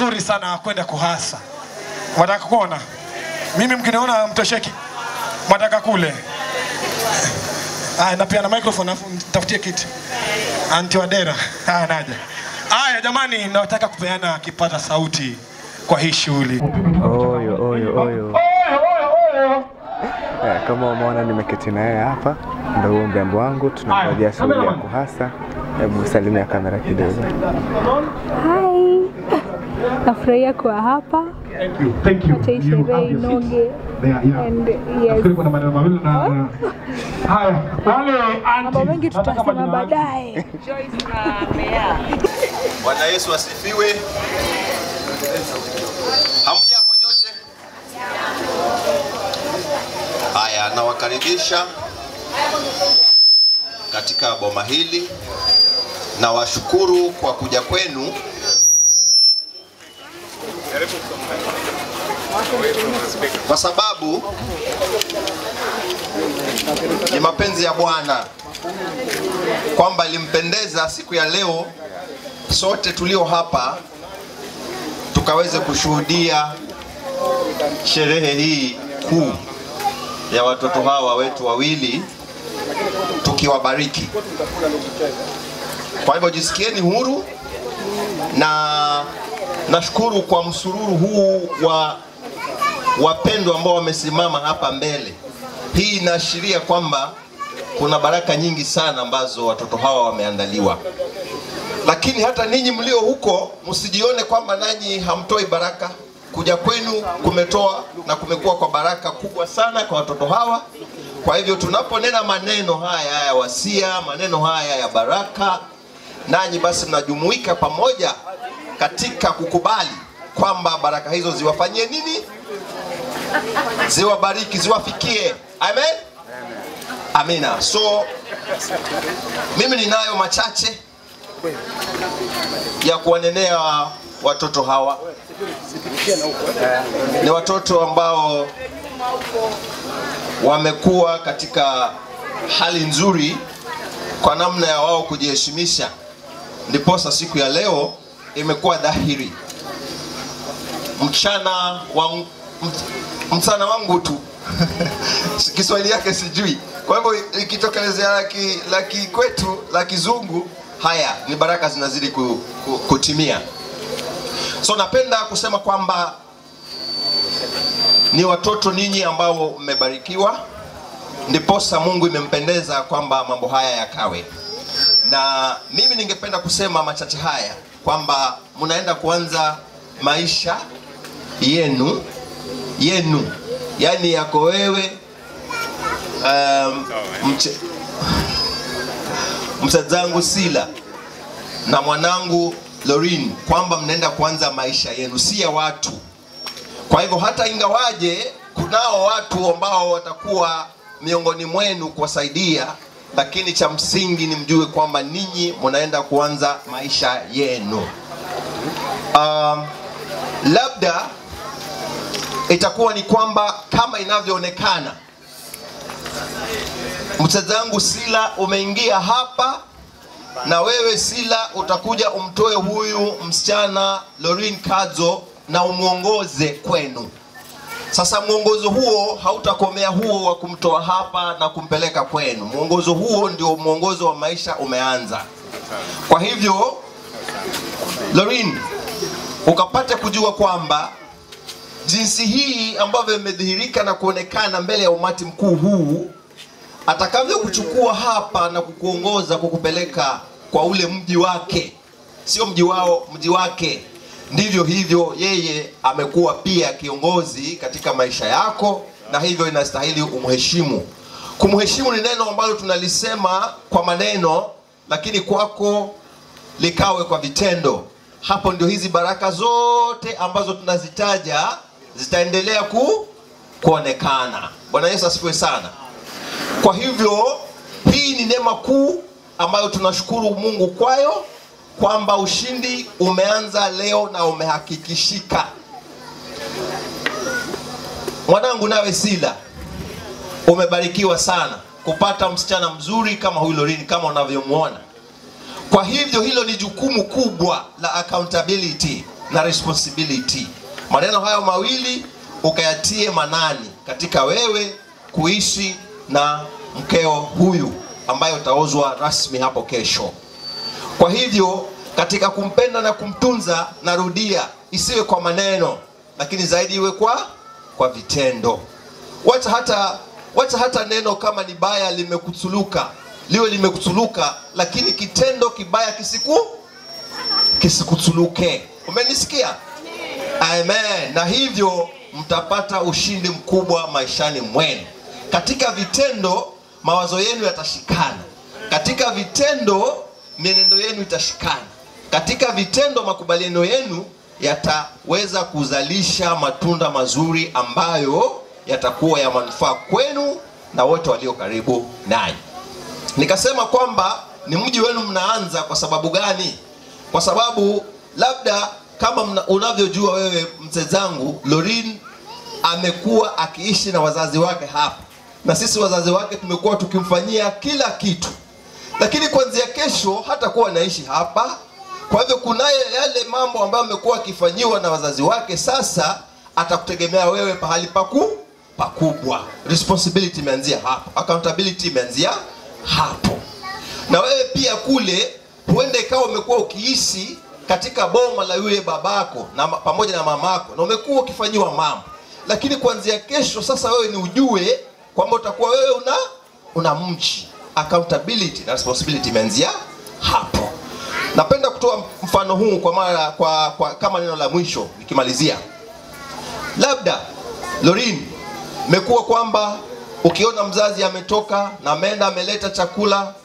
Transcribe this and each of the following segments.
mzuri sana wa kwenda kuhasa. Mwataka kuona? Mimi mkiniona mtosheki, mwataka kule. Aya, na pia na microphone afu nitafutie kiti. Anti Wadera. Haya, naja. Haya jamani, nataka kupeana kipaza sauti kwa hii shughuli. Oyo, oyo, oyo. Eh, Kama umeona nimeketi na yeye hapa, ndo huo mrembo wangu, tunangojea shughuli ya kuhasa. Hebu salimia kamera kidogo. Hai, nafurahia kuwa hapa. Thank you. Thank you. Acha hii You sherehe have your seat. inoge. There, yeah. And yes, Nafikiri kuna maneno mawili na haya. Wale mambo anti. mengi nataka tutasema majina yake. baadaye. Bwana Yesu asifiwe. Hamjambo nyote? Haya, nawakaribisha katika boma hili na washukuru kwa kuja kwenu. Kwa sababu ni mapenzi ya Bwana kwamba ilimpendeza siku ya leo sote tulio hapa tukaweze kushuhudia sherehe hii kuu ya watoto hawa wetu wawili tukiwabariki. Kwa hivyo jisikieni huru na nashukuru kwa msururu huu wa wapendwa ambao wamesimama hapa mbele. Hii inaashiria kwamba kuna baraka nyingi sana ambazo watoto hawa wameandaliwa lakini hata ninyi mlio huko msijione kwamba nanyi hamtoi baraka. Kuja kwenu kumetoa na kumekuwa kwa baraka kubwa sana kwa watoto hawa. Kwa hivyo tunaponena maneno haya ya wasia, maneno haya ya baraka, nanyi basi mnajumuika pamoja katika kukubali kwamba baraka hizo ziwafanyie nini? Ziwabariki, ziwafikie. Amen. Amina. So mimi ninayo machache ya kuwanenea watoto hawa. Ni watoto ambao wamekuwa katika hali nzuri kwa namna ya wao kujiheshimisha, ndiposa siku ya leo imekuwa dhahiri. Mchana wa mchana wangu tu Kiswahili yake sijui, kwa hivyo ikitokelezea la ki- la kikwetu la kizungu haya ni baraka zinazidi ku, ku, kutimia. So napenda kusema kwamba ni watoto ninyi ambao mmebarikiwa, ndiposa Mungu imempendeza kwamba mambo haya yakawe. Na mimi ningependa kusema machache haya kwamba mnaenda kuanza maisha yenu yenu, yani yako wewe um, mche, msazangu Sila na mwanangu Lorin kwamba mnaenda kuanza maisha yenu, si ya watu. Kwa hivyo hata ingawaje kunao watu ambao watakuwa miongoni mwenu kuwasaidia, lakini cha msingi ni mjue kwamba ninyi mnaenda kuanza maisha yenu. Um, labda itakuwa ni kwamba kama inavyoonekana mchezangu Sila umeingia hapa na wewe Sila utakuja umtoe huyu msichana Lorin Kadzo na umwongoze kwenu. Sasa mwongozo huo hautakomea huo wa kumtoa hapa na kumpeleka kwenu. Mwongozo huo ndio mwongozo wa maisha umeanza. Kwa hivyo Lorin, ukapate kujua kwamba jinsi hii ambavyo imedhihirika na kuonekana mbele ya umati mkuu huu atakavyokuchukua hapa na kukuongoza kukupeleka kwa ule mji wake, sio mji wao, mji wake. Ndivyo hivyo yeye amekuwa pia kiongozi katika maisha yako, na hivyo inastahili umheshimu. Kumheshimu ni neno ambalo tunalisema kwa maneno, lakini kwako likawe kwa vitendo. Hapo ndio hizi baraka zote ambazo tunazitaja zitaendelea ku, kuonekana. Bwana Yesu asifiwe sana. Kwa hivyo hii ni neema kuu ambayo tunashukuru Mungu kwayo kwamba ushindi umeanza leo na umehakikishika. Mwanangu nawe Sila, umebarikiwa sana kupata msichana mzuri kama huyu Lorini kama unavyomwona. Kwa hivyo hilo ni jukumu kubwa la accountability na responsibility. Maneno hayo mawili ukayatie manani katika wewe kuishi na mkeo huyu ambaye utaozwa rasmi hapo kesho. Kwa hivyo katika kumpenda na kumtunza, narudia, isiwe kwa maneno, lakini zaidi iwe kwa kwa vitendo. Wacha hata wacha hata neno kama ni baya limekutuluka liwe limekutuluka, lakini kitendo kibaya kisiku kisikutuluke. Umenisikia? Amen. Na hivyo mtapata ushindi mkubwa maishani mwenu. Katika vitendo mawazo yenu yatashikana, katika vitendo mienendo yenu itashikana, katika vitendo makubaliano yenu yataweza kuzalisha matunda mazuri ambayo yatakuwa ya manufaa kwenu na wote walio karibu nanyi. Nikasema kwamba ni mji wenu mnaanza kwa sababu gani? Kwa sababu labda kama mna, unavyojua wewe mzee zangu, Lorin amekuwa akiishi na wazazi wake hapa, na sisi wazazi wake tumekuwa tukimfanyia kila kitu, lakini kuanzia kesho hatakuwa anaishi hapa. Kwa hivyo kunaye yale mambo ambayo amekuwa akifanyiwa na wazazi wake, sasa atakutegemea wewe pahali paku pakubwa. Responsibility imeanzia hapo, accountability imeanzia hapo. Na wewe pia kule, huenda ikawa umekuwa ukiishi katika boma la yule babako na ma- pamoja na mamako, na umekuwa ukifanyiwa mambo, lakini kuanzia kesho sasa wewe ni ujue kwamba utakuwa wewe una una mji. Accountability na responsibility imeanzia hapo. Napenda kutoa mfano huu kwa mara kwa, kwa kama neno la mwisho nikimalizia. Labda Lorin, imekuwa kwamba ukiona mzazi ametoka na ameenda ameleta chakula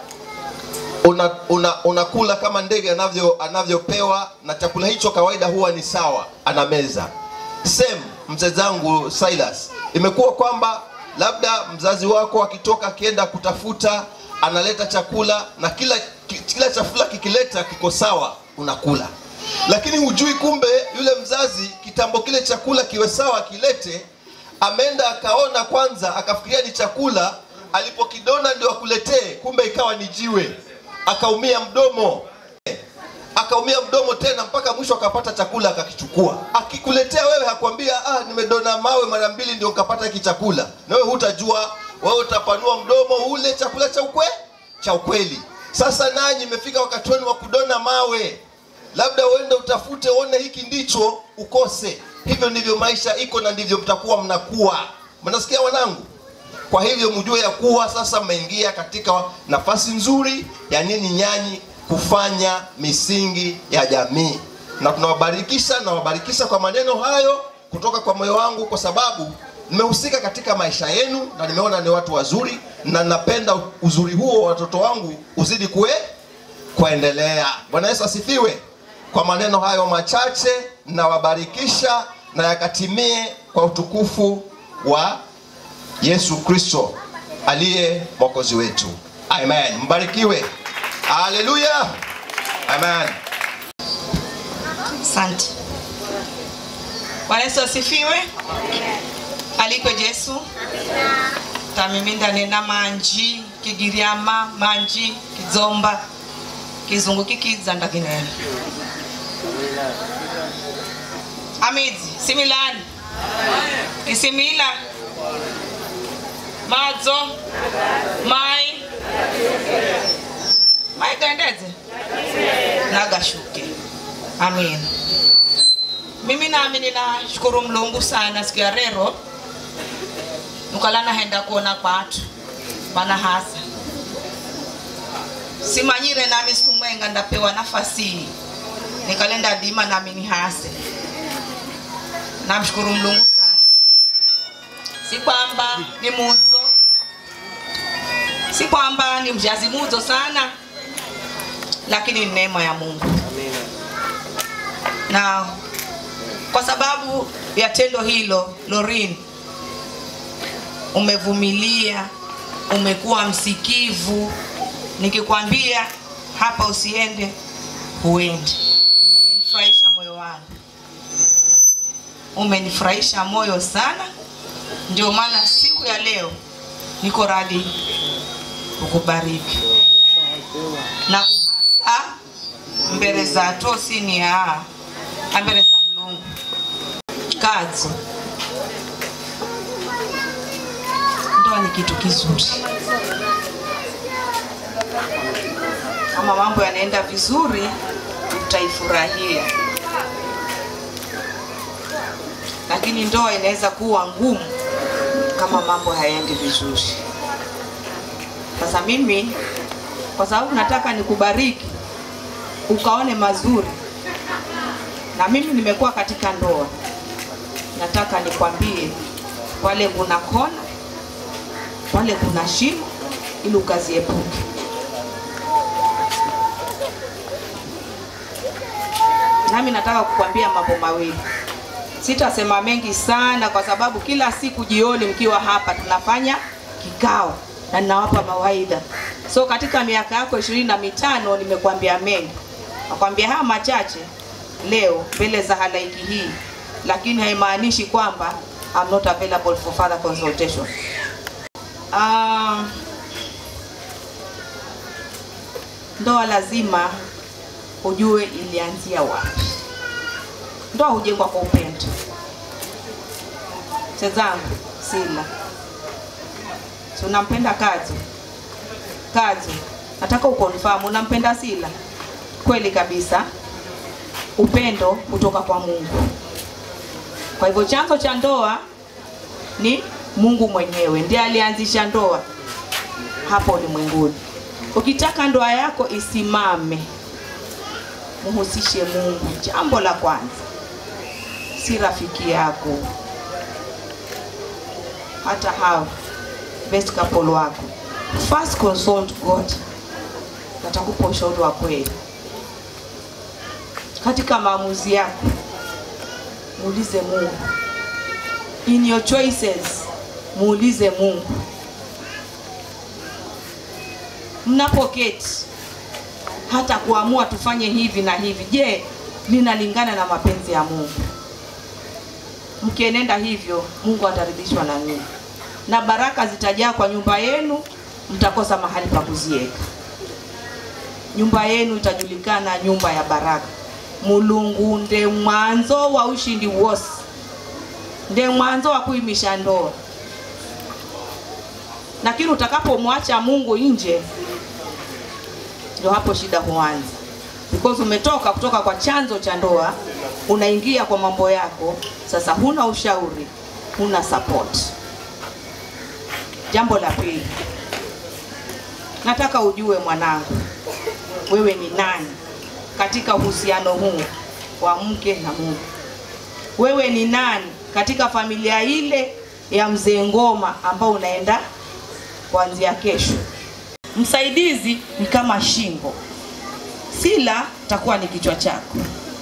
una, una, unakula kama ndege anavyo anavyopewa na chakula hicho kawaida huwa ni sawa anameza same mzee zangu Silas imekuwa kwamba labda mzazi wako akitoka akienda kutafuta analeta chakula na kila ki- kila chakula kikileta kiko sawa unakula lakini hujui kumbe yule mzazi kitambo kile chakula kiwe sawa akilete ameenda akaona kwanza akafikiria ni chakula alipokidona ndio akuletee kumbe ikawa ni jiwe akaumia mdomo akaumia mdomo tena mpaka mwisho akapata chakula akakichukua akikuletea wewe hakwambia ah, nimedona mawe mara mbili ndio ukapata hiki chakula na wewe hutajua wewe utapanua mdomo ule chakula cha ukwe cha ukweli sasa nanyi imefika wakati wenu wa kudona mawe labda uende utafute uone hiki ndicho ukose hivyo ndivyo maisha iko na ndivyo mtakuwa mnakuwa mnasikia wanangu kwa hivyo mjue ya kuwa sasa mmeingia katika nafasi nzuri ya nini nyanyi kufanya misingi ya jamii na tunawabarikisha nawabarikisha kwa maneno hayo kutoka kwa moyo wangu kwa sababu nimehusika katika maisha yenu na nimeona ni watu wazuri na napenda uzuri huo wa watoto wangu uzidi kue kuendelea bwana yesu asifiwe kwa maneno hayo machache nawabarikisha na yakatimie kwa utukufu wa yesu kristo aliye mwokozi wetu amen mbarikiwe haleluya amen Asante. Bwana Yesu asifiwe. Alikwe Yesu. Tamiminda nena manji kigiriama manji kizomba kizungu kikizanda kinene amidzi similani isimila madzo mai mai gendedze nagashuke amina mimi nami ninashukuru mlungu sana siku ya rero nukala nahenda kuona kwatu bana hasa simanyire nami siku mwenga ndapewa nafasi hii nikalenda dima nami nihase namshukuru mlungu sana si kwamba ni mudzo si kwamba ni mjazi mudzo sana lakini ni neema ya mungu na kwa sababu ya tendo hilo lorin umevumilia umekuwa msikivu nikikwambia hapa usiende huendi umenifurahisha moyo wangu umenifurahisha moyo sana ndio maana siku ya leo niko radhi kukubariki na hasa mbele za tosini ya ambele za mlungu kazi ndoa ni kitu kizuri kama mambo yanaenda vizuri utaifurahia lakini ndoa inaweza kuwa ngumu kama mambo hayaendi vizuri sasa mimi kwa sababu nataka nikubariki ukaone mazuri na mimi nimekuwa katika ndoa nataka nikwambie pale kuna kona pale kuna shimo ili ukaziepuke nami nataka kukwambia mambo mawili sitasema mengi sana kwa sababu kila siku jioni mkiwa hapa tunafanya kikao na ninawapa mawaidha so katika miaka yako ishirini na mitano nimekwambia mengi nakwambia haya machache leo mbele za halaiki hii lakini haimaanishi kwamba I'm not available for further consultation uh, ndoa lazima ujue ilianzia wapi ndoa hujengwa kwa upendo chezangu sila si unampenda kazi kazi nataka ukonfamu unampenda sila kweli kabisa upendo kutoka kwa mungu kwa hivyo chanzo cha ndoa ni mungu mwenyewe ndiye alianzisha ndoa hapa ulimwenguni ukitaka ndoa yako isimame muhusishe mungu jambo la kwanza si rafiki yako hata hao best couple wako first consult god natakupa ushauri wa kweli katika maamuzi yako muulize mungu in your choices muulize mungu mnapoketi hata kuamua tufanye hivi na hivi je linalingana na mapenzi ya mungu mkienenda hivyo mungu ataridhishwa na nyinyi na baraka zitajaa kwa nyumba yenu mtakosa mahali pa kuziweka nyumba yenu itajulikana nyumba ya baraka mulungu nde mwanzo wa ushindi wose nde mwanzo wa kuimisha ndoa lakini utakapomwacha mungu nje ndio hapo shida huanza because umetoka kutoka kwa chanzo cha ndoa unaingia kwa mambo yako sasa huna ushauri huna support jambo la pili nataka ujue mwanangu wewe ni nani katika uhusiano huu wa mke na mume wewe ni nani katika familia ile ya mzee ngoma ambao unaenda kuanzia kesho msaidizi ni kama shingo sila takuwa ni kichwa chako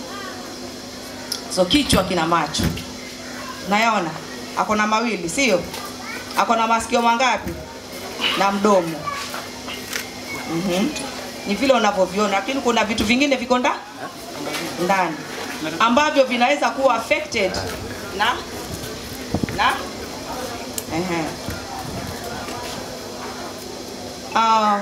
so kichwa kina macho nayaona ako na mawili sio ako na masikio mangapi na mdomo mm-hmm. ni vile unavyoviona lakini kuna vitu vingine viko nda ndani ambavyo vinaweza kuwa affected na na ehe uh,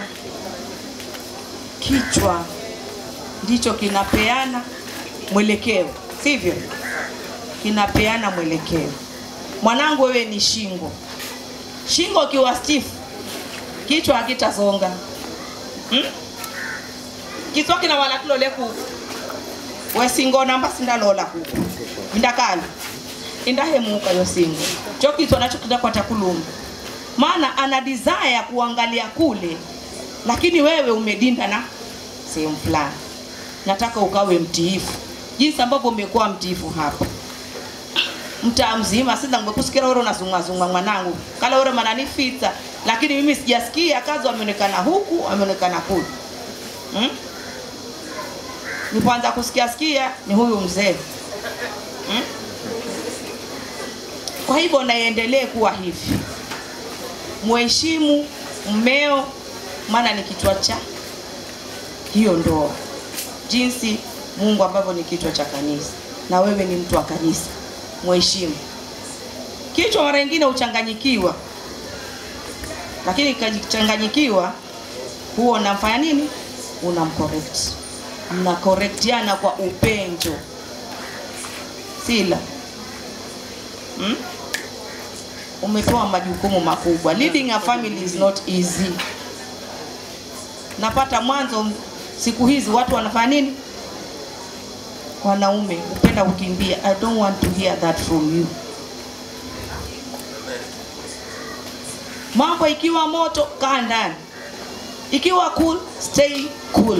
kichwa ndicho kinapeana mwelekeo sivyo kinapeana mwelekeo mwanangu wewe ni shingo shingo ikiwa stifu kichwa hakitasonga hmm? kiswa kina wala kilole kuku wesingo namba sindalola kuku indakala indahemuka yo singo cho kiswa nacho kidakwata kuluma maana ana desire kuangalia kule lakini wewe umedinda na sehemu fulani nataka ukawe mtiifu jinsi ambavyo umekuwa mtiifu hapa mtaa mzima sasa ngekusikia wewe unazungazunga mwanangu kala wewe mananifita lakini mimi sijasikia kazi wameonekana huku wameonekana kule hmm? nipoanza kusikia sikia ni huyu mzee hmm? kwa hivyo naiendelee kuwa hivi mheshimu mmeo maana ni kichwa cha hiyo ndoa jinsi mungu ambavyo ni kichwa cha kanisa na wewe ni mtu wa kanisa mheshimu kichwa mara nyingine huchanganyikiwa lakini ikichanganyikiwa huo unamfanya nini unamcorrect mnakorektiana kwa upendo Sila hmm? Umepewa majukumu makubwa. Leading a family is not easy. Napata mwanzo siku hizi watu wanafanya nini? Wanaume upenda kukimbia. I don't want to hear that from you. Mambo ikiwa moto, kaa ndani. Ikiwa cool, stay cool.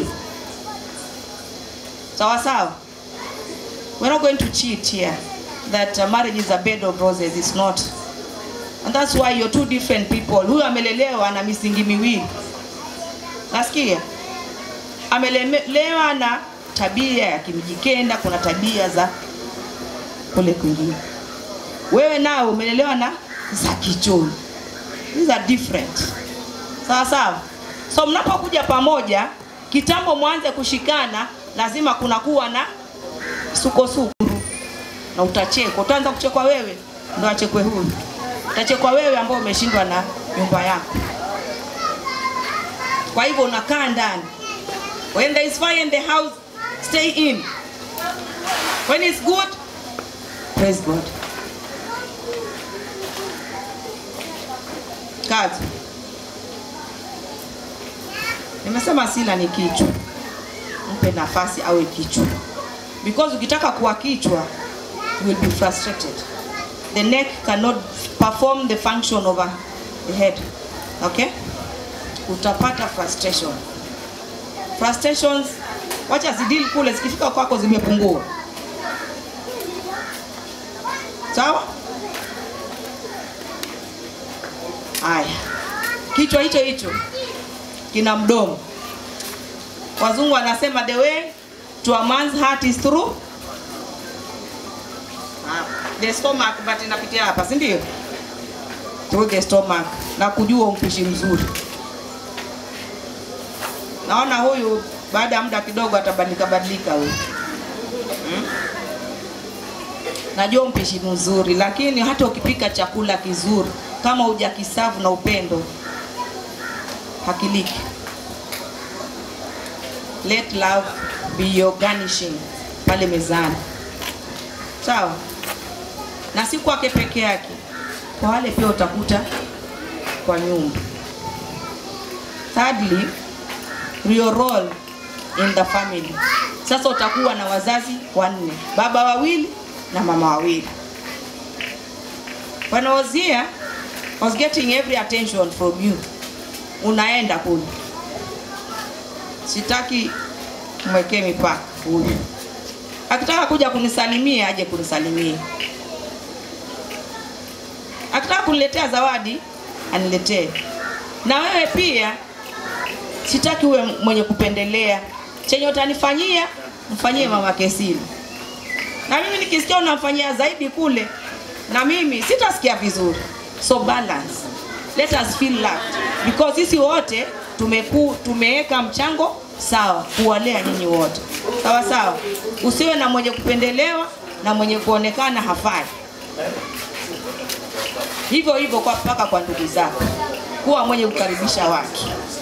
Sawa sawa. We're not going to cheat here that uh, marriage is a bed of roses. It's not. And that's why you're two different people. Huyu amelelewa na misingi miwili. Nasikia? Amelelewa na tabia ya kimjikenda, kuna tabia za kule kwingine. Wewe nao umelelewa na za kichoni. These are different. Sawa sawa. So mnapokuja pamoja, kitambo mwanze kushikana, lazima kunakuwa na sukosuko na utachekwa. Utaanza kuchekwa wewe, ndo achekwe huyu. Utachekwa wewe ambao umeshindwa na nyumba yako. Kwa hivyo unakaa ndani. When there is fire in the house, stay in. When it's good, praise God. Kazi. Nimesema Sila ni kichwa, mpe nafasi awe kichwa, because ukitaka kuwa kichwa you will be frustrated. The neck cannot perform the function over the head. Okay? Utapata frustration. Frustrations, wacha zidili kule, zikifika kwako zimepungua. Sawa? Haya, kichwa hicho hicho kina mdomo. Wazungu wanasema the way to a man's heart is through Ah, the stomach, but inapitia hapa, si ndio? Through the stomach, na kujua mpishi mzuri. Naona huyu baada ya muda kidogo atabadilika badilika huyu hmm? Najua mpishi mzuri, lakini hata ukipika chakula kizuri kama hujakisavu na upendo hakiliki. Let love be your garnishing pale mezani, sawa? Na si kwake peke yake, kwa wale pia utakuta kwa nyumba. Thirdly, your role in the family. Sasa utakuwa na wazazi wanne, baba wawili na mama wawili. When I was here, I was getting every attention from you. Unaenda kule, sitaki mwekee mipaka huyu. Akitaka kuja kunisalimia aje kunisalimia, akitaka kuniletea zawadi aniletee. Na wewe pia sitaki uwe mwenye kupendelea. Chenye utanifanyia mfanyie mama Kesili, na mimi nikisikia unamfanyia zaidi kule, na mimi sitasikia vizuri. So balance, let us feel loved because sisi wote tumeku tumeweka mchango sawa kuwalea nyinyi wote sawa sawa. Usiwe na mwenye kupendelewa na mwenye kuonekana hafai. Hivyo hivyo kwa mpaka kwa ndugu zako, kuwa mwenye kukaribisha watu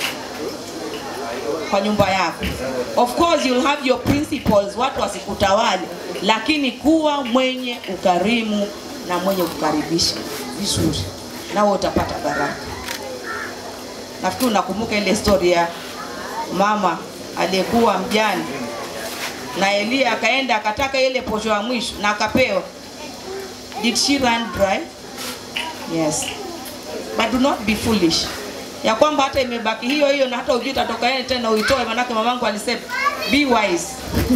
kwa nyumba yako. Of course you'll have your principles, watu wasikutawale, lakini kuwa mwenye ukarimu na mwenye kukaribisha vizuri, nawe utapata baraka. Nafikiri unakumbuka ile story ya mama aliyekuwa mjane na Elia akaenda akataka ile posho ya mwisho na akapewa. Did she run dry? Yes. But do not be foolish ya kwamba hata imebaki hiyo hiyo na hata ujui itatoka yeye tena uitoe, manake mamangu alisema be wise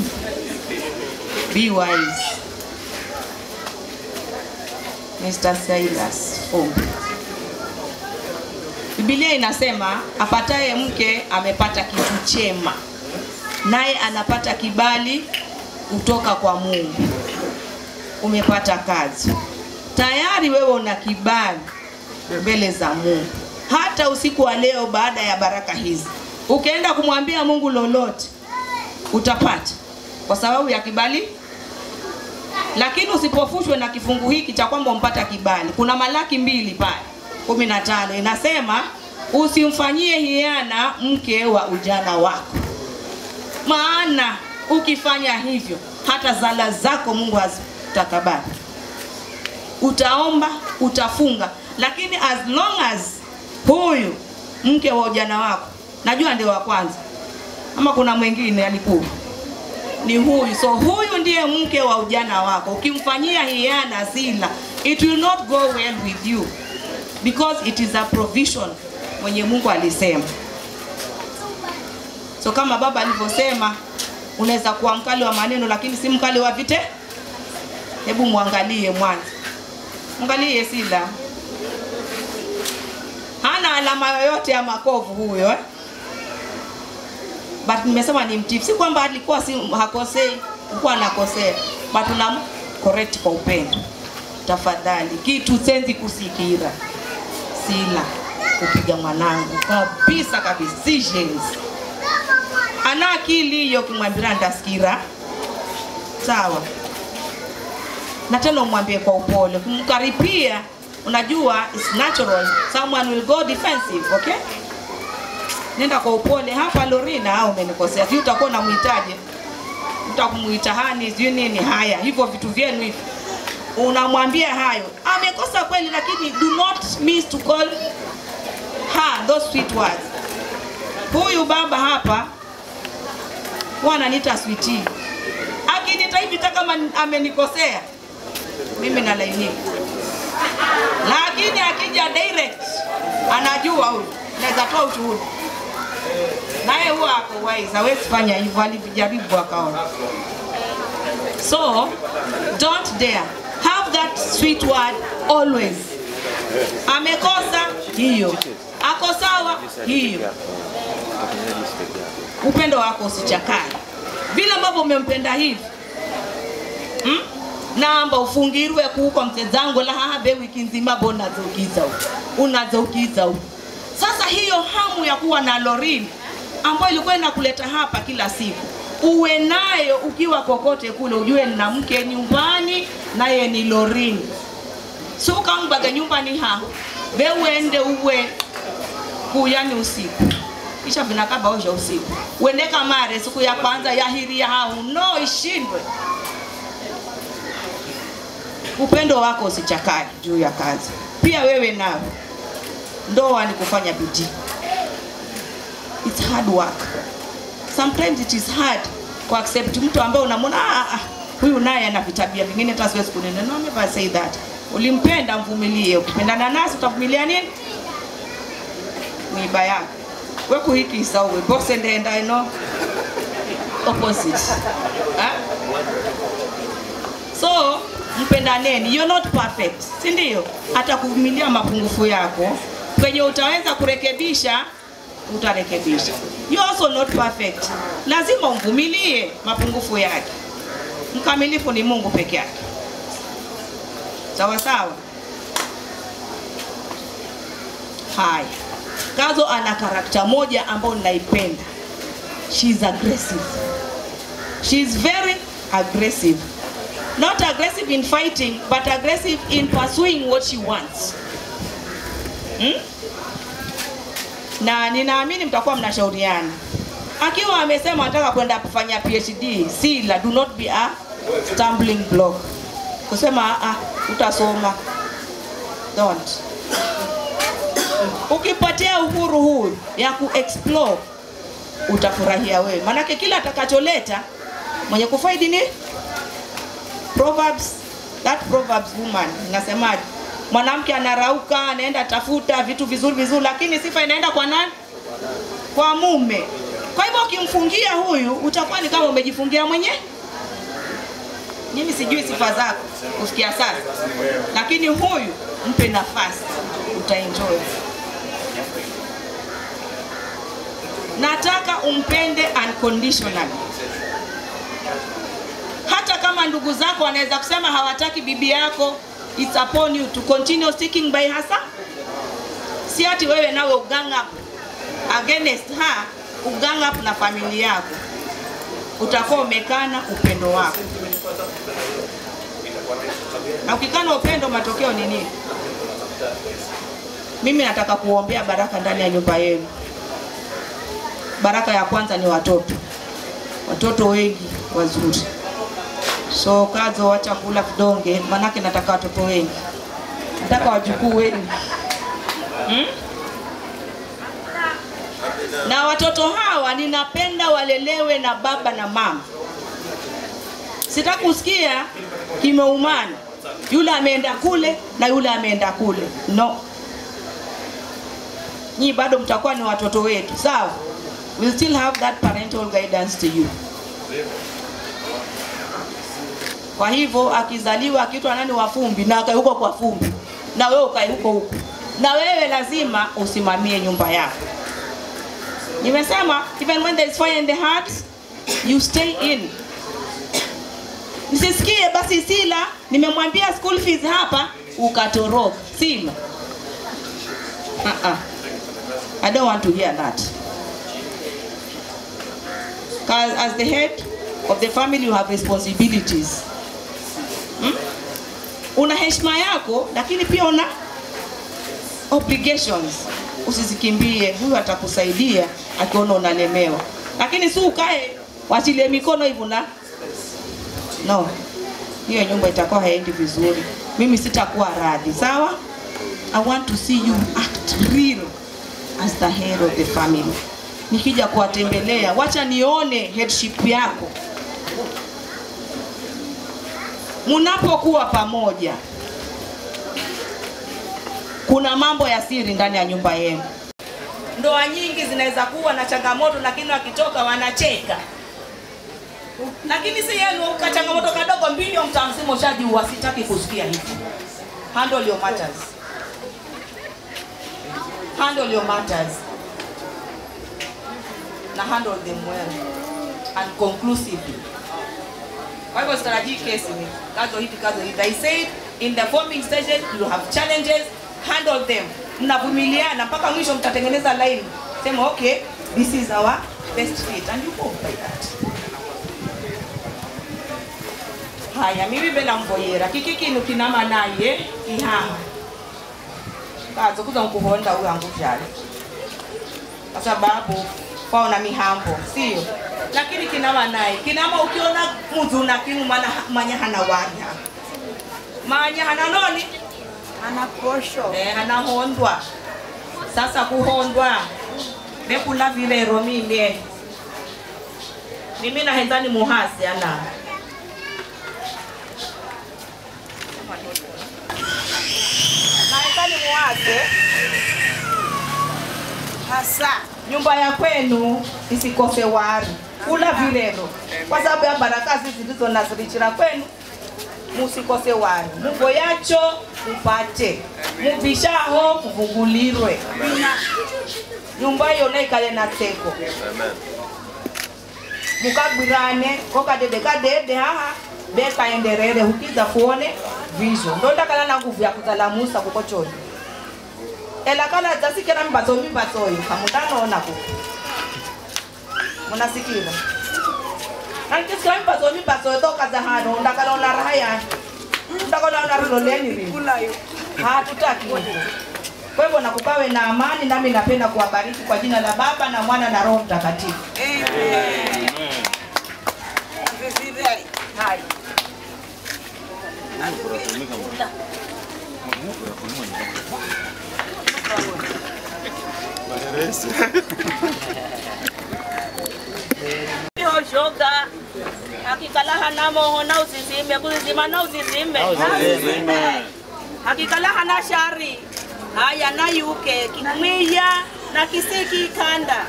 be wise. Mr. Silas Ombi. Biblia inasema apataye mke amepata kitu chema, naye anapata kibali kutoka kwa Mungu. Umepata kazi tayari, wewe una kibali mbele za Mungu. Hata usiku wa leo, baada ya baraka hizi, ukienda kumwambia Mungu lolote utapata, kwa sababu ya kibali. Lakini usipofushwe na kifungu hiki cha kwamba umpata kibali. Kuna Malaki mbili pale kumi na tano inasema usimfanyie hiana mke wa ujana wako, maana ukifanya hivyo hata zala zako Mungu haz, utakabali utaomba utafunga lakini as long as huyu mke wa ujana wako najua ndio wa kwanza ama kuna mwingine alikuwa ni huyu so huyu ndiye mke wa ujana wako ukimfanyia hiana zila it will not go well with you because it is a provision mwenye mungu alisema so kama baba alivyosema unaweza kuwa mkali wa maneno lakini si mkali wa vite hebu mwangalie mwanzo mwangalie sila hana alama yoyote ya makovu huyo eh? but nimesema ni mtifu si kwamba alikuwa si hakosei alikuwa anakosea but unam correct kwa upendo tafadhali kitu senzi kusikira sila kupiga mwanangu kabisa kabisa si jenzi ana akili hiyo kimwambira ndasikira sawa na tena umwambie kwa upole kumkaripia unajua it's natural someone will go defensive okay nenda kwa upole hapa lorina au umenikosea sijui utakuwa unamhitaji utakumuita hani sijui nini haya hivyo vitu vyenu hivi unamwambia hayo amekosa kweli lakini do not miss to call her those sweet words huyu baba hapa huwa ananiita sweetie akinita hivi hata kama amenikosea mimi nalainika lakini akija direct anajua huyu naweza toa ushuhuda naye huwa ako wise hawezi fanya hivyo alijaribu akaona so don't dare have that sweet word always amekosa hiyo ako sawa hiyo upendo wako usichakane vile ambavyo umempenda hivi hmm? namba ufungirwe kuko mtezangu la habe wiki nzima bo unazoukiza huko unazoukiza huko sasa hiyo hamu ya kuwa na lorini ambayo ilikuwa inakuleta hapa kila siku uwe nayo ukiwa kokote kule ujue nina mke nyumbani naye ni lorini sukambaga nyumbani ha veuende uwe kuyani usiku kisha vinakaba osha usiku uendeka mare siku ya kwanza yahiria hau no ishindwe upendo wako usichakae juu ya kazi pia wewe nawe ndoa ni kufanya bidii it's hard work sometimes it is hard ku accept mtu ambaye unamwona ah, ah, huyu naye ana vitabia vingine hata siwezi kunena no never say that ulimpenda mvumilie ukipendana nasi utavumilia nini miiba yako we kuhikisa uwe bose ndenda ino opposite ha? so mpendaneni you're not perfect si ndio hata kuvumilia mapungufu yako kwenye utaweza kurekebisha utarekebisha you also not perfect lazima umvumilie mapungufu yake mkamilifu ni mungu peke yake sawa sawa haya kazo ana karakta moja ambayo ninaipenda she is aggressive she is very aggressive not aggressive in fighting but aggressive in pursuing what she wants hmm? na ninaamini mtakuwa mnashauriana akiwa amesema anataka kwenda kufanya phd sila do not be a stumbling block kusema ah, utasoma don't ukipatia uhuru huu ya kuexplore utafurahia wewe manake kila atakacholeta mwenye kufaidi ni proverbs that proverbs woman inasemaje mwanamke anarauka anaenda tafuta vitu vizuri vizuri lakini sifa inaenda kwa nani kwa mume kwa hivyo ukimfungia huyu utakuwa ni kama umejifungia mwenyewe mimi sijui sifa zako kufikia sasa lakini huyu mpe nafasi utaenjoy nataka umpende unconditionally hata kama ndugu zako wanaweza kusema hawataki bibi yako it's upon you to continue sticking by her side. si ati wewe nawe ugang up against her ugang up na familia yako utakuwa umekana upendo wako na ukikana upendo matokeo ni nini mimi nataka kuombea baraka ndani ya nyumba yenu baraka ya kwanza ni watoto watoto wengi wazuri So Kadzo, wacha kula vidonge, manake nataka watoto wengi, nataka wajukuu wengi hmm? Na watoto hawa ninapenda walelewe na baba na mama. Sitaki kusikia kimeumana, yule ameenda kule na yule ameenda kule. No, nyinyi bado mtakuwa ni watoto wetu, sawa? We still have that parental guidance to you. Kwa hivyo akizaliwa akiitwa nani wa Fumbi na akae huko kwa Fumbi, na wewe ukae huko huko, na wewe lazima usimamie nyumba yako. Nimesema even when there is fire in the heart, you stay in. Nisisikie basi Sila, nimemwambia school fees hapa ukatoroka. Sila. Uh-uh. I don't want to hear that. Because as the head of the family you have responsibilities. Hmm? Una heshima yako lakini pia una obligations. Usizikimbie, huyu atakusaidia akiona unalemewa, lakini si ukae wachilie mikono hivyo na no, hiyo nyumba itakuwa haendi vizuri. Mimi sitakuwa radhi, sawa? I want to see you act real as the head of the family. Nikija kuwatembelea, wacha nione headship yako munapokuwa pamoja. Kuna mambo ya siri ndani ya nyumba yenu. Ndoa nyingi zinaweza kuwa na changamoto, lakini wakitoka wanacheka lakini si yenu ka changamoto kadogo mbili mtaa mzima ushajiua. Sitaki kusikia hivyo. Handle your matters. Handle your matters na handle them well and conclusively. Kwa hivyo sitarajii kesi ni kazo hivi kazo hivi. I said in the forming stages you have challenges, handle them. Mnavumiliana mpaka mwisho mtatengeneza line. Sema okay, this is our best fit and you go by that. haya mimi bena mvoyera kiki kinu kinama naye kihama kazo kuza nkuhonda uyangu vyale kwa sababu kwaona mihambo sio lakini kinama naye kinama ukiona muzuna kinu mana manya hana wanya manya hana noni ana posho eh, hana hondwa sasa kuhondwa bekula vilero mimye mimi nahenzani muhasi ana naekani muwake hasa nyumba ya kwenu isikose wari kula vilelo kwa sababu ya baraka zizi ndizo nazirichira kwenu musikose wari mugo yacho mupate muvishaho muvungulirwe nyumba yona ikale na seko mukagwirane kokadede kadede haha bekaenderere hukiza kuone visho ndondakala na nguvu ya kuzalamusa kuko choni ela kala zasikera mimbatso mimbatsoyo hamutanoona ku munasikira nankisikira mimbatso mimbatsoyo tokaza hano ndakalaona raha yani ndakalaona rilo leni rini kulayo hatutaki hivyo. Kwa hivyo nakupawe na amani, nami napenda kuwabariki kwa jina la Baba na Mwana na Roho Mtakatifu. vivile Hai. oshoga hakikalaha namoho na uzizime kuzizima na uzizime hakikalaha na shari haya na yuke kimwiya na kisiki kanda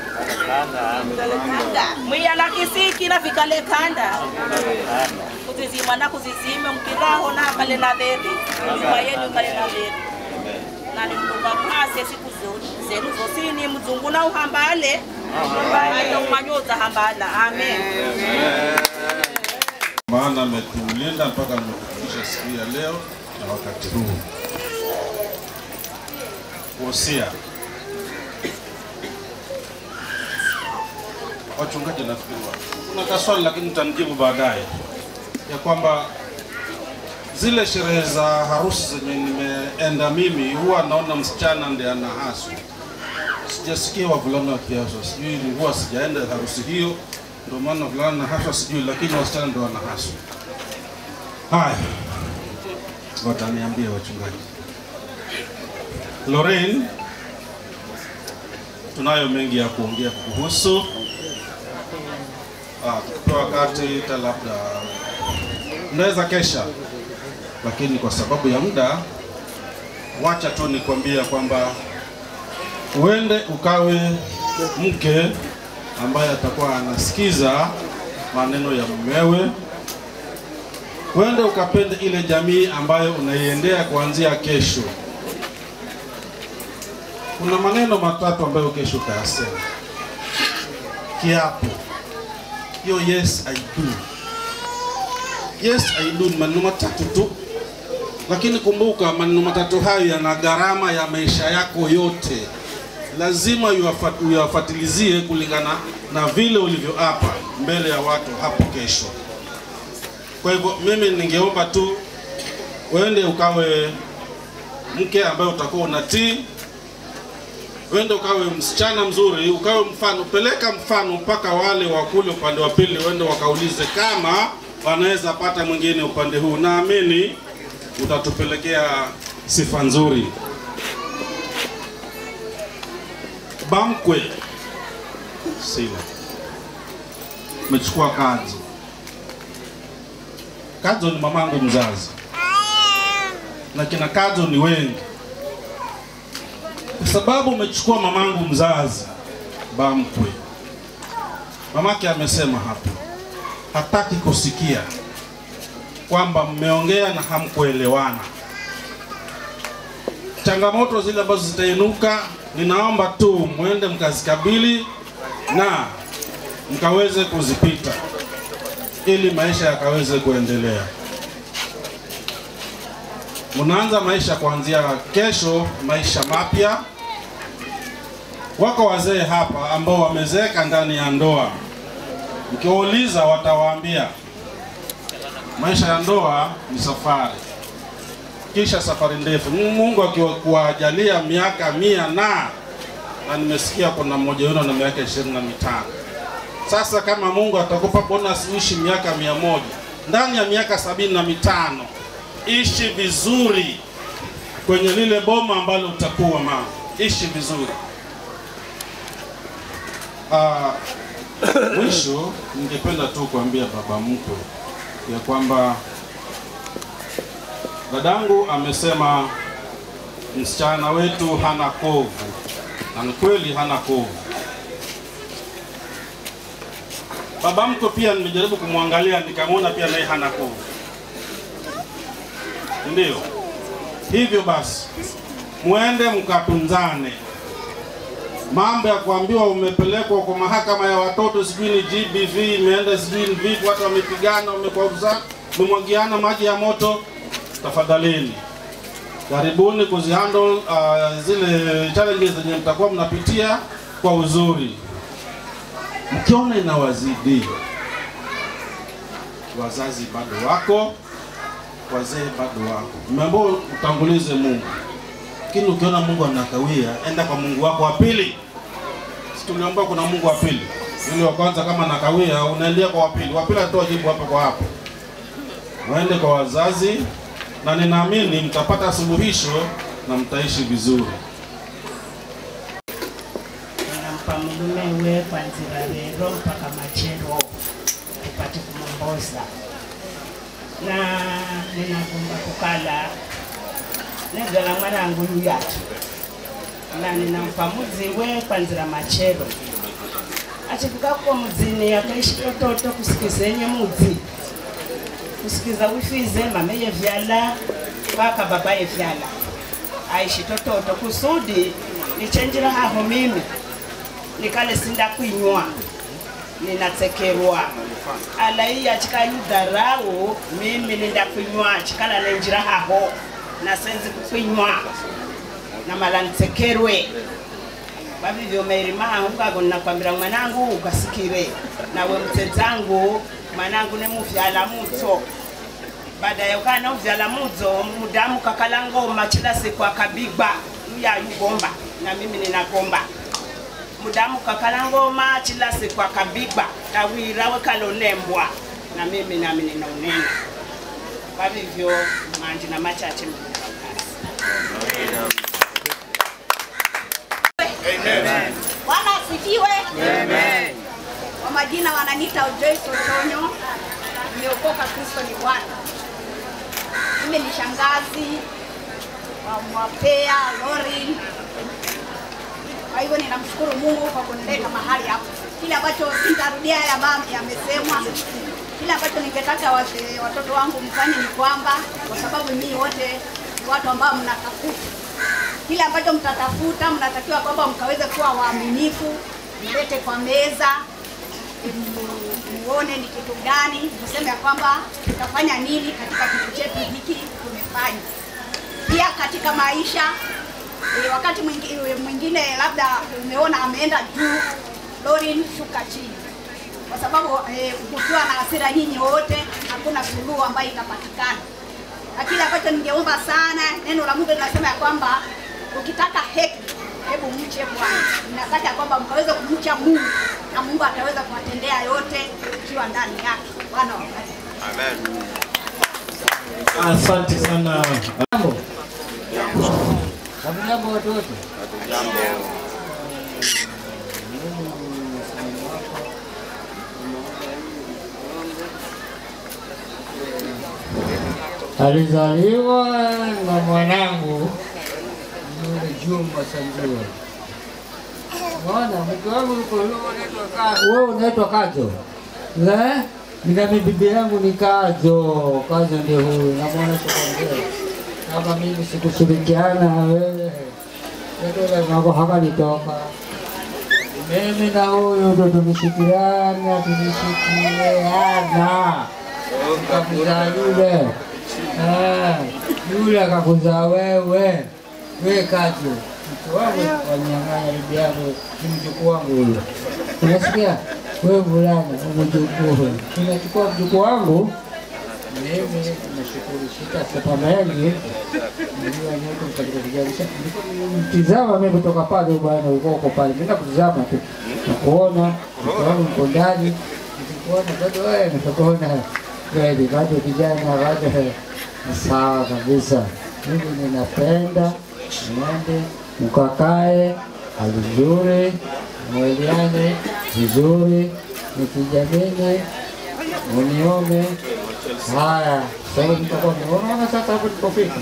mwiya na kisiki na vikale kanda kuzizima na kuzizime mkiraho na kale na dheri nyuma yenu kale na dheri na nimdunga mhase siku zo- zenu zosini mzungu na uhambale hata umanyoza hambala amen maana ametulinda mpaka ametufikisha siku ya leo na wakati huu. Wosia wachungaji, nafikiri wa- kuna kaswali lakini nitanijibu baadaye, ya kwamba zile sherehe za harusi zenye nimeenda mimi, huwa naona msichana ndiye anahaswa sijasikia wavulana wakiaswa, sijui ni huwa sijaenda harusi hiyo, ndio maana wavulana na haswa sijui, lakini wasichana ndio wanahaswa. Haya, wataniambia wachungaji. Lorraine, tunayo mengi ya kuongea kuhusu. Ah, tukipewa wakati ta labda unaweza kesha, lakini kwa sababu ya muda, wacha tu nikwambia kwamba uende ukawe mke ambaye atakuwa anasikiza maneno ya mumewe uende ukapende ile jamii ambayo unaiendea kuanzia kesho. Kuna maneno matatu ambayo kesho utayasema. Kiapo, hiyo yes I do. Yes I do ni maneno matatu tu, lakini kumbuka maneno matatu hayo yana gharama ya maisha yako yote. Lazima uyafa- uyafatilizie kulingana na vile ulivyoapa mbele ya watu hapo kesho. Kwa hivyo mimi ningeomba tu uende ukawe mke ambaye utakuwa unatii, uende ukawe msichana mzuri, ukawe mfano, peleka mfano mpaka wale wa kule upande wa pili, uende wakaulize kama wanaweza pata mwingine upande huu. Naamini utatupelekea sifa nzuri. Bamkwe sina, umechukua kazi Kadzo ni mamangu mzazi na kina Kadzo ni wengi. Kwa sababu umechukua mamangu mzazi Bamkwe, mamake amesema hapo, hataki kusikia kwamba mmeongea na hamkuelewana. Changamoto zile ambazo zitainuka, ninaomba tu mwende mkazikabili na mkaweze kuzipita ili maisha yakaweze kuendelea. Unaanza maisha kuanzia kesho, maisha mapya. Wako wazee hapa ambao wamezeeka ndani ya ndoa, mkiwauliza watawaambia maisha ya ndoa ni safari, kisha safari ndefu. Mungu akiwajalia miaka mia na na nimesikia kuna mmoja wenu na miaka ishirini na mitano sasa kama Mungu atakupa bonus uishi miaka mia moja ndani ya miaka sabini na mitano ishi vizuri kwenye lile boma ambalo utakuwa mama, ishi vizuri. Ah, mwisho ningependa tu kuambia baba mkwe ya kwamba dadangu amesema msichana wetu hana kovu, na ni kweli hana kovu. Baba mkwe pia nimejaribu kumwangalia nikamwona pia naye hana kovu. Ndio hivyo basi, mwende mkatunzane. Mambo ya kuambiwa umepelekwa kwa mahakama ya watoto, sijui ni GBV imeenda, sijui ni vipi, watu wamepigana, wamekwaruza, wamemwagiana maji ya moto, tafadhalini karibuni kuzihandle uh, zile challenges zenye mtakuwa mnapitia kwa uzuri mkiona inawazidi, wazazi bado wako, wazee bado wako, mmeambiwa utangulize Mungu, lakini ukiona Mungu anakawia, enda kwa Mungu wako wa pili. Si tuliambiwa kuna Mungu wa pili, yule wa kwanza kama nakawia, unaendea kwa wa pili, wa pili atatoa jibu hapo kwa hapo. Waende kwa wazazi, na ninaamini mtapata suluhisho na mtaishi vizuri. nampa mulume we kwanzira lero mpaka machero tupate kumomboza na ninagomba kukala negala mwanangu yuyatu na ninampa mudzi we kwanzira machero achifika ko mudzini akaishi tototo kusikizenye mudzi kusikiza wifize mameye vyala mpaka babaye vyala aishi tototo kusudi nichenjira haho mimi nikale sinda kwinywa ninatsekerwa ala iya chikanyudharau mimi ninda kwinywa chikala nenjira haho nasenzi kukwinywa namala nitsekerwe vavivyo mairimaha ukako ninakwambira mwanangu ukasikire nawe mtsedzangu mwanangu nemuvyala mutso baada ya ukana uvyala mudzo mudamu kakala ngoma chila siku akabigwa uyayugomba na mimi ninagomba mudamu kakala ngoma chila siku akabigwa tawira wekalonembwa na mimi nami ninaunena Kwa hivyo manji na machache mlikazi. Bwana asifiwe. Kwa majina wananiita Joyce Otonyo, nimeokoka, Kristo ni Bwana. Mimi ni shangazi wa Mwapea Lorin. Kwa hivyo ninamshukuru Mungu kwa kunileta mahali hapa. Kile ambacho sitarudia yale ambayo yamesemwa, kile ambacho ningetaka wate- watoto wangu mfanye ni kwamba, kwa sababu nyinyi wote ni watu ambao mnatafuta kile ambacho mtatafuta, mnatakiwa kwamba mkaweze kuwa waaminifu, mlete kwa meza, mu- muone ni kitu gani, mseme ya kwamba tutafanya nini katika kitu chetu hiki tumefanya. Pia katika maisha e, wakati mwingine, mwingine labda umeona ameenda juu, Lorin shuka chini, kwa sababu e, ukiwa na hasira nyinyi wote, hakuna suluhu ambayo itapatikana na kile ambacho ningeomba sana, neno la Mungu linasema ya kwamba ukitaka heki, hebu mche Bwana. Ninataka ya kwamba mkaweze kumcha Mungu na Mungu ataweza kuwatendea yote ikiwa ndani yake. Bwana wabariki. Asante sana. Jambo. Hamjambo watu wote? Alizaliwa na mwanangu yule Juma Sanjua. Mwana mke wangu yuko yule unaitwa Kazo. Wewe unaitwa Kazo. Eh? Nina bibi yangu ni Kazo. Kazo ndio huyu. Namwona sikwambia. Kama mimi sikushirikiana na wewe. Ndio mambo hakalitoka. Mimi na huyu ndo tumeshikiliana, tumeshikiliana. Tukakuzaa yule. Ah, yule akakuzaa wewe. Wewe Kazo. Mke wangu wanyang'anya bibi yangu, ni mjukuu wangu huyo. Unasikia? Wewe vulana, mjukuu. Tunachukua mjukuu wangu mimi nashukuru sitasema mengi. Najua nyote katika kijana. Mtizama mimi kutoka pale bwana, ulikuwa uko pale. Mimi nakutizama tu. Nakuona mke wangu mko ndani. Nikikuona bado wewe nitakuona kweli bado kijana bado sawa kabisa. Mimi ninapenda mwende mkakae hali nzuri, mweliane vizuri, nikijamini unione haya. Sasa nitakuwa unaona sasa hapo tulipofika,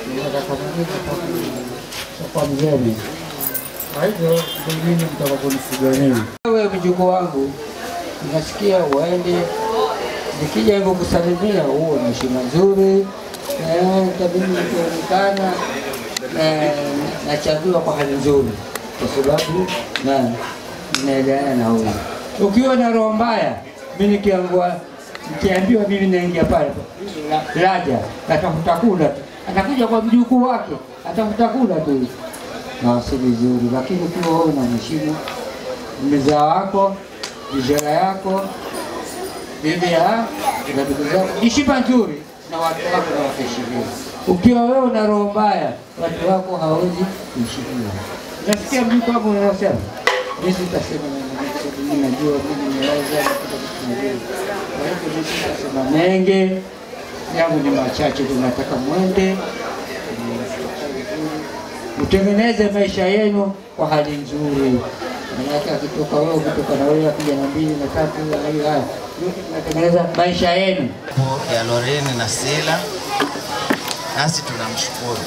kwa mzee. Kwa hivyo pengine mtaka kunifuga nini? Wewe mjukuu wangu, nasikia uende, nikija hivyo kusalimia, huo ni heshima nzuri, Eh, tabidi nikionekana eh, nachaguliwa kwa hali nzuri, kwa sababu na naelewana na huyu. Ukiwa na roho mbaya, mimi nikiangua nikiambiwa mimi naingia pale la- laja atafuta kula tu, atakuja kwa mjukuu wake atafuta kula tu, na si vizuri. Lakini ukiwa wewe unamheshimu mzaa wako, vijana yako, bibi ya na ndugu zako, ni shiba nzuri na watu wako na wakaheshimiwa. Ukiwa wewe una roho mbaya, watu wako hawezi kuheshimiwa. Nasikia mjukuu wangu unasema mimi sitasema neno mengi, kwa sababu mimi najua mimi nimeweza na kila kitu najua. Kwa hivyo mimi sitasema mengi, yangu ni machache tu, nataka mwende mtengeneze maisha yenu kwa hali nzuri. Manake akitoka wewe, ukitoka na wewe, akija na mbili na tatu, na hiyo haya, yote tunatengeneza maisha yenu. ya Loreni na Sila, nasi tunamshukuru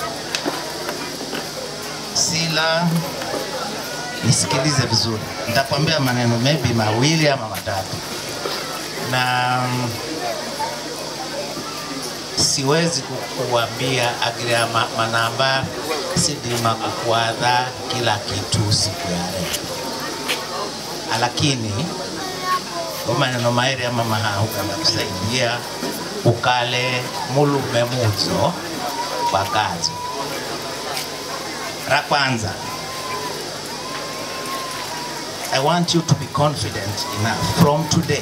Sila. Nisikilize vizuri, nitakwambia maneno maybe mawili ama matatu, na mm, siwezi kukuambia agiria ma- manamba sidima kukuadha kila kitu siku ya leo, lakini kwa maneno mairi ama mahahuka nakusaidia ukale mulume muzo kwa kazi. La kwanza, I want you to be confident enough from today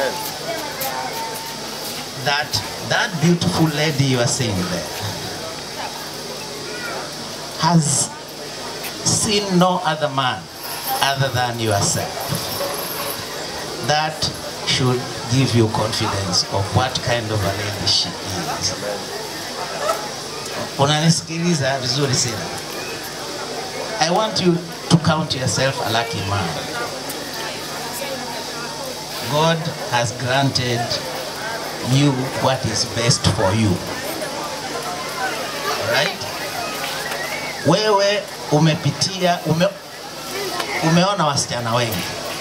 that that beautiful lady you are seeing there has seen no other man other than yourself. That should give you confidence of what kind of a lady she is. Unanisikiliza vizuri sana. I want you to count yourself a lucky man. God has granted you what is best for you. Alright? Wewe umepitia ume, umeona wasichana wengi,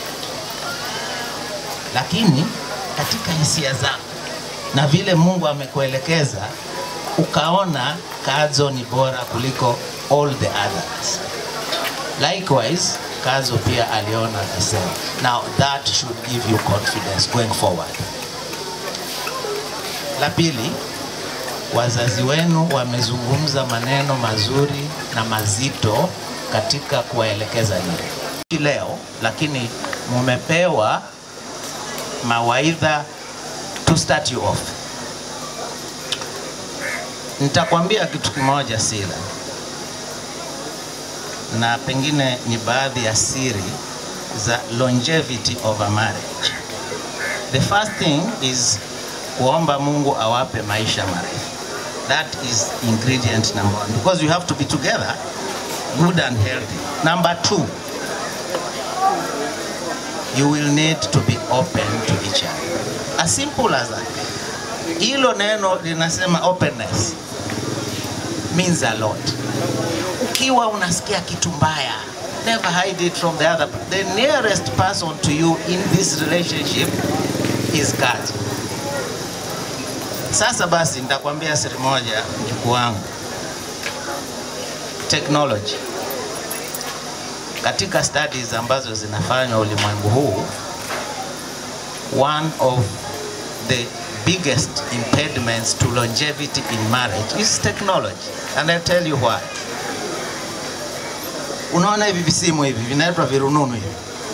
lakini katika hisia zako na vile Mungu amekuelekeza ukaona Kadzo ni bora kuliko all the others. Likewise, Kazo pia aliona the same. Now that should give you confidence going forward. La pili, wazazi wenu wamezungumza maneno mazuri na mazito katika kuwaelekeza nyinyi leo, lakini mumepewa mawaidha to start you off. Nitakwambia kitu kimoja Sila, na pengine ni baadhi ya siri za longevity of a marriage. The first thing is kuomba Mungu awape maisha marefu. That is ingredient number one because you have to be together good and healthy. Number two, you will need to be open to each other. As simple as that. Hilo neno linasema openness means a lot. Ukiwa unasikia kitu mbaya, never hide it from the other. The nearest person to you in this relationship is God. Sasa basi nitakwambia siri moja mjukuu wangu. Technology. Katika studies ambazo zinafanywa ulimwengu huu, one of the biggest impediments to longevity in marriage is technology. And I'll tell you why. Unaona hivi visimu hivi vinaitwa virununu hivi.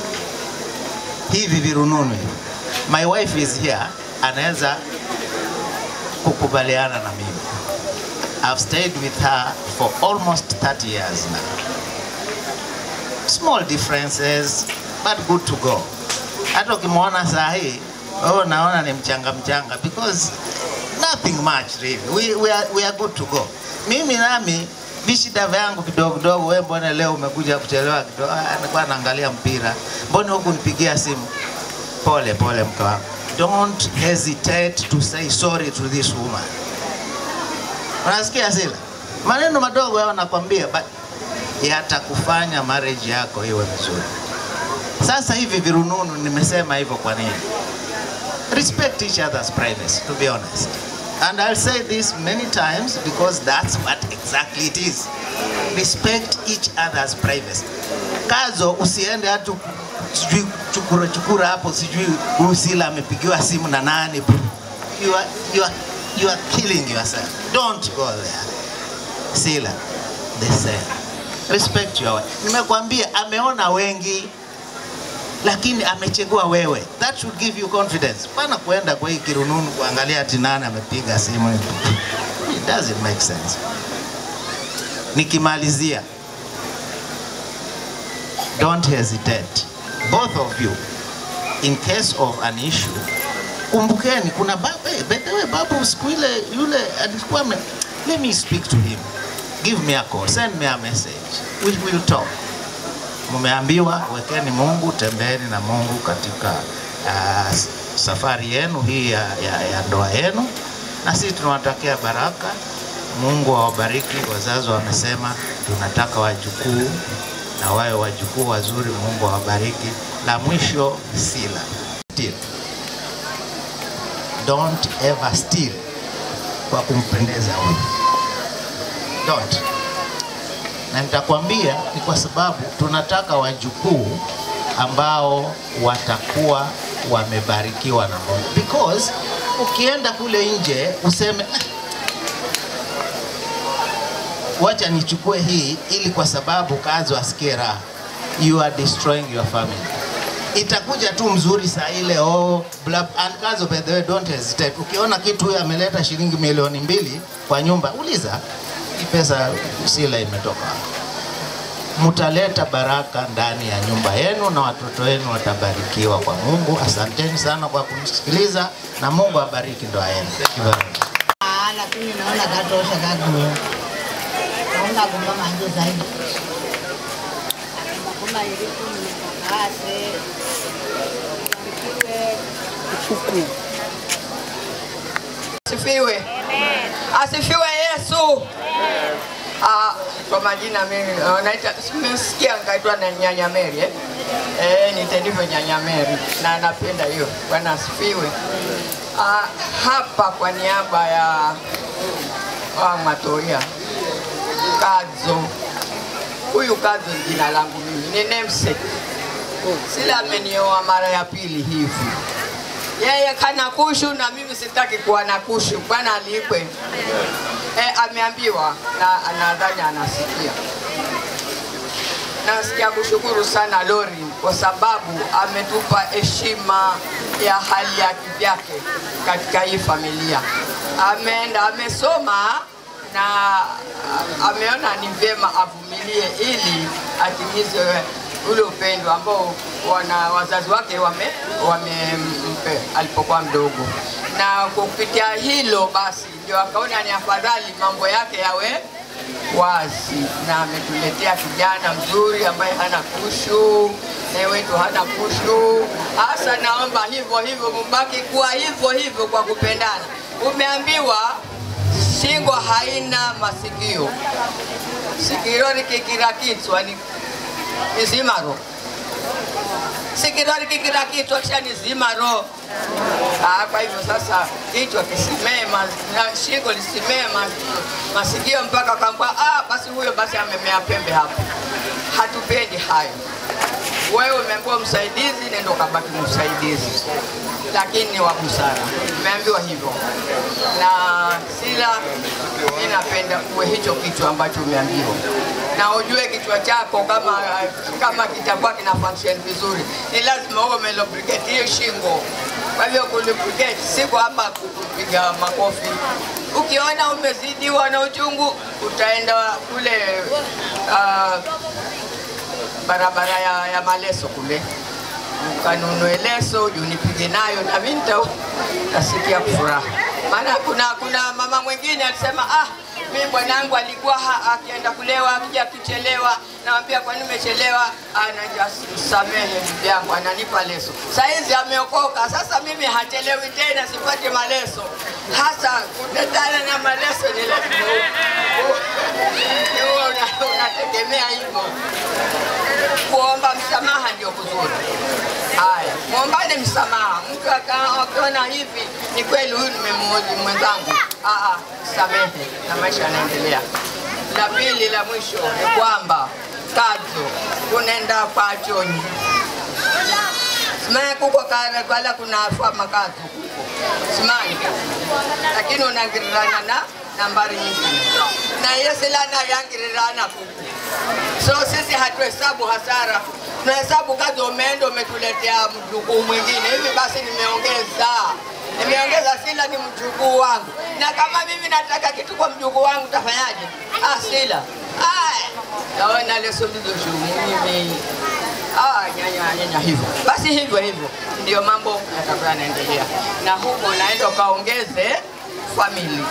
Hivi virununu hivi. My wife is here, anaweza kukubaliana na mimi. I've stayed with her for almost 30 years now. Small differences, but good to go. Hata ukimwona saa hii, wewe unaona ni mchanga mchanga because nothing much really. We, we, are, we are good to go. Mimi nami vishida vyangu kidogo kidogo, wewe mbona leo umekuja kuchelewa kidogo? Ah, nilikuwa naangalia mpira. Mbona huku nipigia simu? Pole pole mke wangu. Don't hesitate to say sorry to this woman. Unasikia Sila? Maneno madogo hayo nakwambia, but yatakufanya marriage yako iwe nzuri. Sasa hivi virununu, nimesema hivyo kwa nini? Respect each other's privacy, to be honest. And I'll say this many times because that's what exactly it is. Respect each other's privacy. Kazo, usiende hatu sijui chukura chukura hapo, sijui huyu Sila amepigiwa simu na nani. You are, you are, you are killing yourself. Don't go there. Sila, the same. Respect your wife. Nimekwambia ameona wengi lakini amechagua wewe. That should give you confidence. Pana kuenda kwa hii kirununu kuangalia ati nani amepiga simu. It doesn't make sense. Nikimalizia, don't hesitate. Both of you, in case of an issue, kumbukeni kuna babu, hey, by the way, babu siku ile yule alikuwa ame, let me speak to him. Give me a call, send me a message. We will talk. Mumeambiwa wekeni Mungu, tembeeni na Mungu katika uh, safari yenu hii ya, ya, ya ndoa yenu, na sisi tunawatakia baraka. Mungu awabariki. Wazazi wamesema tunataka wajukuu na wawe wajukuu wazuri. Mungu awabariki. La mwisho, sila steal. Don't ever steal kwa kumpendeza huyu, don't na nitakwambia ni kwa sababu tunataka wajukuu ambao watakuwa wamebarikiwa na Mungu, because ukienda kule nje useme "Ah, wacha nichukue hii ili kwa sababu kazi wasikie raha, you are destroying your family. Itakuja tu mzuri saa ile oh, bla, and kazo, by the way, don't hesitate. Ukiona kitu huyo ameleta shilingi milioni mbili kwa nyumba, uliza hii pesa Sila imetoka wapi? mtaleta baraka ndani ya nyumba yenu na watoto wenu watabarikiwa kwa Mungu. Asanteni sana kwa kumsikiliza na Mungu abariki ndoa yenu. Thank you very much. Ah, lakini naona katosha kagu. Naona kumba manje zaidi. Kumba iliku mnikakase. Kuku. Asifiwe. Asifiwe Yesu. Ah, kwa majina mimi ah, naita simesikia nikaitwa na nyanya Mary eh. Eh, nitendivyo nyanya Mary na napenda hiyo. Bwana asifiwe. Ah, hapa kwa niaba ya wa Matoria Kadzo. Huyu Kadzo ni jina langu mimi, ni namesake. Sila amenioa mara ya pili hivi yeye kana kushu na mimi sitaki kuwa na kushu, bwana alipwe. E, ameambiwa na nadhani anasikia. Nasikia kushukuru sana Lori kwa sababu ametupa heshima ya hali ya kivyake katika hii familia. Ameenda amesoma na a- ameona ni vyema avumilie ili atimize ule upendo ambao wana wazazi wake wame wamempe alipokuwa mdogo, na kupitia hilo basi ndio akaona ni afadhali mambo yake yawe wazi, na ametuletea kijana mzuri ambaye hana kushu, naye wetu hana kushu. Hasa naomba hivyo hivyo, mubaki kuwa hivyo hivyo kwa kupendana. Umeambiwa shingo haina masikio, sikio likikira kichwa ni ni zima roho. Sikio likikira kichwa kisha ni zima roho. Ah, kwa hivyo sasa kichwa kisimee, ma- na shingo lisimee, ma- masikio mpaka kwamba ah, basi huyo basi amemea pembe hapo. Hatupendi hayo. Wewe umeambiwa msaidizi, nenda ukabaki msaidizi, lakini ni wa busara. Umeambiwa hivyo na sila, mimi napenda uwe hicho kichwa ambacho umeambiwa, na ujue kichwa chako kama kama kitakuwa kina function vizuri, ni lazima uwe umelubricate hiyo shingo. Kwa hivyo kulubricate si kwamba kupiga makofi. Ukiona umezidiwa na uchungu, utaenda kule uh, barabara ya, ya Maleso kule ukanunue leso juu nipige nayo na mimi nita- nitasikia furaha. Maana kuna kuna mama mwingine alisema ah, mimi bwanangu alikuwa ha- akienda kulewa akija akichelewa, namwambia kwa nini umechelewa? Anajasamehe bibi yangu, ananipa leso. Saizi ameokoka, sasa mimi hachelewi tena, sipati maleso. Hasa kutetana na maleso ni lazima u- u- uwe una- unategemea hivyo kuomba msamaha ndio kuzuri. Haya, mwombane msamaha. Mtu aka- akiona hivi, ni kweli huyu nimemuudhi mwenzangu, ah, ah, samehe na maisha yanaendelea. La pili la mwisho ni kwamba kazo kunaenda kwa chonyi simaya kuko kala kala kuna fama kazo kuko simani, lakini unagirirana na nambari nyingine na hiyo silana yangirirana kuku So sisi hatuhesabu hasara, tunahesabu kazi umeenda umetuletea mjukuu mwingine. Hivi basi nimeongeza nimeongeza Sila ni mjukuu wangu, na kama mimi nataka kitu kwa mjukuu wangu tafanyaje? Ah, Sila Aya, naona leso ndizo shughuli mimi Ah, nyanya nyanya hivyo basi, hivyo hivyo ndio mambo yatakuwa yanaendelea, na huko naenda ukaongeze famili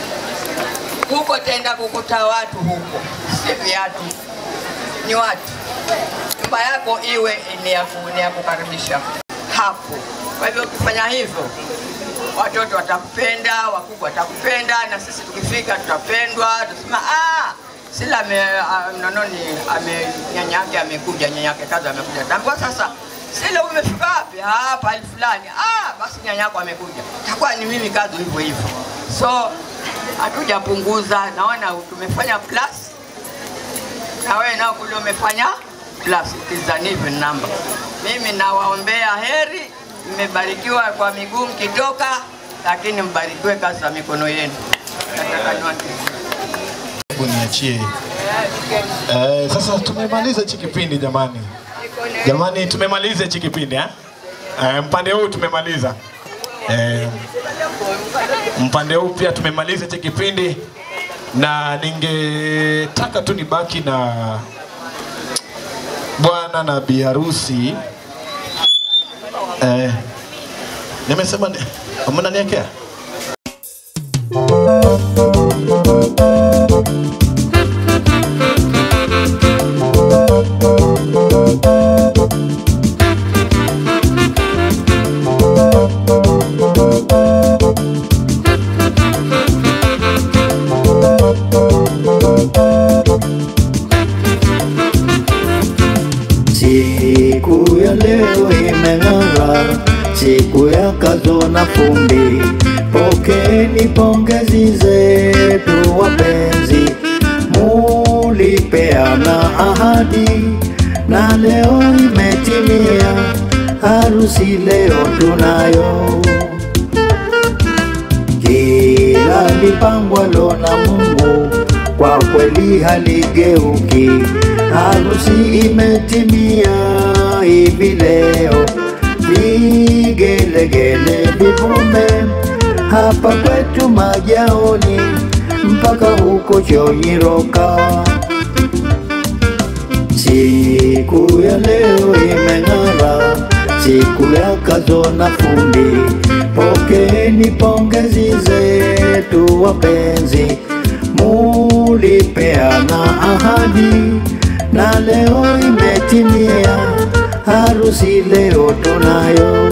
huko, tenda kukuta watu huko, si viatu, ni watu. Nyumba yako iwe ni ya ku- ni ya kukaribisha hapo. Kwa hivyo ukifanya hivyo, watoto watakupenda, wakubwa watakupenda, na sisi tukifika tutapendwa, tutasema ah, Sila ame, ah, nononi ame nyanya yake amekuja, nyanya yake kaza amekuja. Tambua sasa Sila umefika wapi? Ah, pale fulani. Ah, basi nyanya yako amekuja. Takuwa ni mimi kazi hivyo hivyo. So hatujapunguza, naona tumefanya plus na wewe nao kule umefanya plus, it is an even number. Mimi nawaombea heri, mmebarikiwa kwa miguu mkitoka, lakini mbarikiwe kazi za mikono yenu. Nataka niwaambie. Hebu niachie. Eh, sasa tumemaliza hichi kipindi jamani. Jamani tumemaliza hichi kipindi eh? Eh, mpande huu tumemaliza. Eh, mpande huu pia tumemaliza hichi kipindi na ningetaka tu nibaki na bwana na bi harusi eh, nimesema ni- mnaniekea Siku ya leo imeng'ara, siku ya kazo na fumbi. Pokeni pongezi zetu wapenzi, mulipeana ahadi na leo imetimia, harusi leo tunayo. Kila lipangwalo na Mungu kwa kweli haligeuki. Harusi imetimia hivi leo, vigelegele vivume hapa kwetu Majaoni mpaka huko Chonyiroka. Siku ya leo imeng'ara, siku ya kazo na fundi. Pokeni pongezi zetu wapenzi, mulipeana ahadi na leo imetimia, harusi leo tunayo.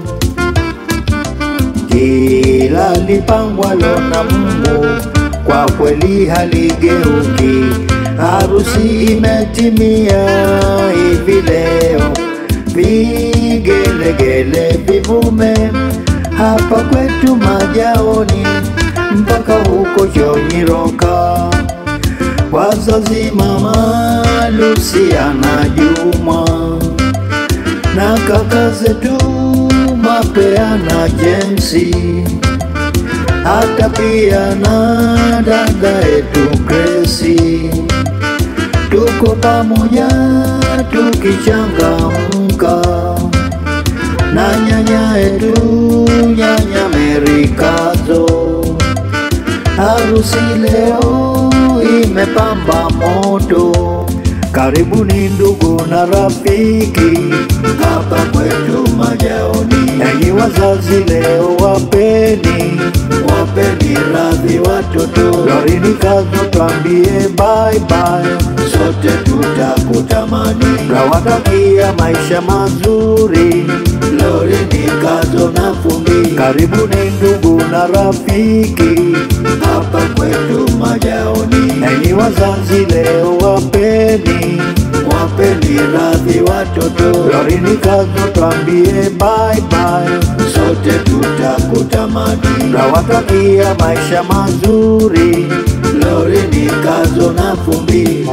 Kila lipangwalo na Mungu kwa kweli haligeuki. Harusi imetimia hivi leo, vigelegele vivume hapa kwetu Majaoni mpaka huko Chonyiroka. Wazazi mama Luciana Juma na kaka zetu Mapea na Jensi, hata pia na dada yetu Gracie, tuko pamoja tukichangamka na nyanya yetu nyanya Merikazo. Harusi leo imepamba moto, karibuni ndugu na rafiki hapa kwetu Majaoni. Enyi wazazi leo wapeni wapeni radhi watoto, Lorini Kazo twambie bye bye, sote tutakutamani, nawatakia maisha mazuri Lorini Kazo na Fundi, karibuni ndugu na rafiki hapa kwetu Majaoni. Enyi wazazi leo wapeni wapeni radhi watoto, Lorini Kazo twambie bye bye, sote tutakutamani, nawatakia maisha mazuri Lorini Kazo na Fumbi.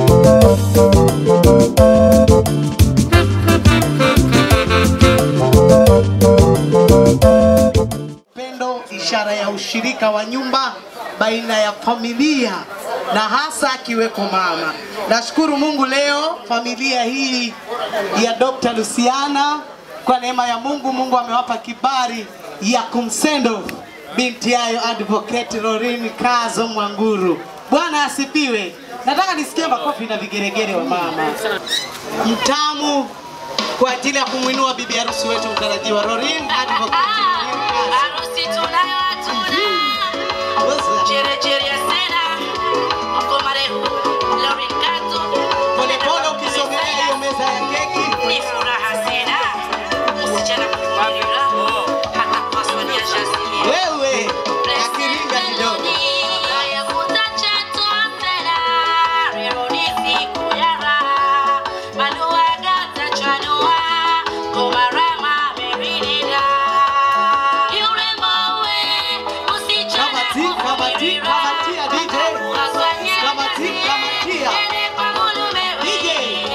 Upendo, ishara ya ushirika wa nyumba baina ya familia na hasa akiweko mama. Nashukuru Mungu leo familia hii ya Dr. Luciana kwa neema ya Mungu, Mungu amewapa kibali ya kumsendo binti yayo Advocate Lorin Kazo Mwanguru. Bwana asifiwe. Nataka nisikie makofi na vigeregere wa mama. Mtamu kwa ajili ya kumwinua bibi harusi wetu mtarajiwa Lorin Advocate Lorin Kazo. Harusi tunayo hatuna. Jerejere ya sena. Mko marefu. Lauren Kato. Polepole ukisogelea hiyo meza ya keki. Ni furaha sena. Msichana kufuatilia. Hata kwa swali ya shasilia. Wewe akiringa kidogo. Haya kutacha tuasena. Leo ni siku ya raha. Malua gata chanua. Komarama meridida. Yurembo we. Msichana Kamati, kamati, kamatia DJ. Kamati, kamatia. DJ.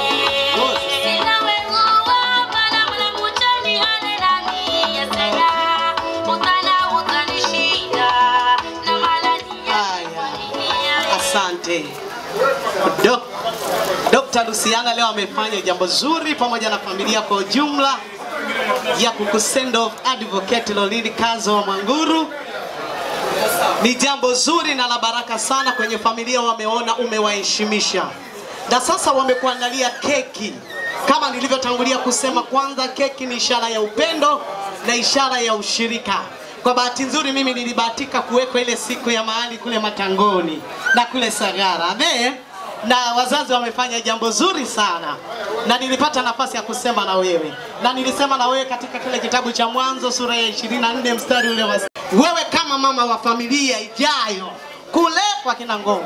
Asante. Dok Dr. Luciana leo amefanya jambo zuri pamoja na familia kwa ujumla ya kukusend off Advocate Lolini Kazo wa Mwanguru. Ni jambo zuri na la baraka sana kwenye familia, wameona umewaheshimisha, na sasa wamekuandalia keki Kama nilivyotangulia kusema, kwanza keki ni ishara ya upendo na ishara ya ushirika. Kwa bahati nzuri mimi nilibahatika kuwekwa ile siku ya mahali kule Matangoni na kule Sagara. Amen. Na wazazi wamefanya jambo zuri sana, na nilipata nafasi ya kusema na wewe, na nilisema na wewe katika kile kitabu cha Mwanzo sura ya 24 mstari ule wa wewe kama mama wa familia ijayo kule kwa kina Ngongo,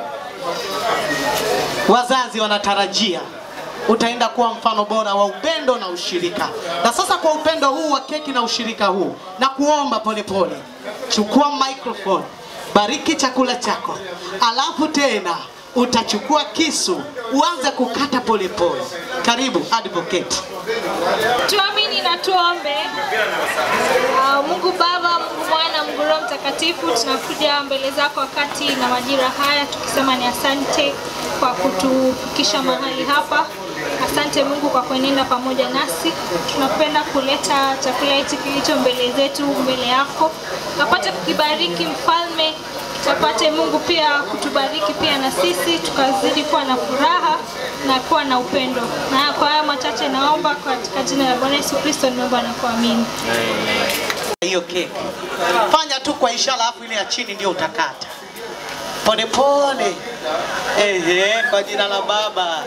wazazi wanatarajia utaenda kuwa mfano bora wa upendo na ushirika. Na sasa kwa upendo huu wa keki na ushirika huu, na kuomba polepole, chukua microphone, bariki chakula chako, alafu tena utachukua kisu uanze kukata polepole. Karibu advocate. Tuamini na tuombe. Uh, Mungu Baba, Mungu Mwana, Mungu Roho Mtakatifu, tunakuja mbele zako wakati na majira haya tukisema ni asante kwa kutufikisha mahali hapa. Asante Mungu kwa kuenenda pamoja nasi. Tunapenda kuleta chakula hichi kilicho mbele zetu mbele yako, kapate kukibariki Mfalme, kapate Mungu pia kutubariki pia na sisi tukazidi kuwa na furaha na kuwa na upendo. Na kwa haya machache naomba katika jina la Bwana Yesu Kristo nimeomba na kuamini. hiyo keki. Fanya tu kwa ishara, alafu ile ya chini ndio utakata polepole. Ehe, kwa jina la Baba,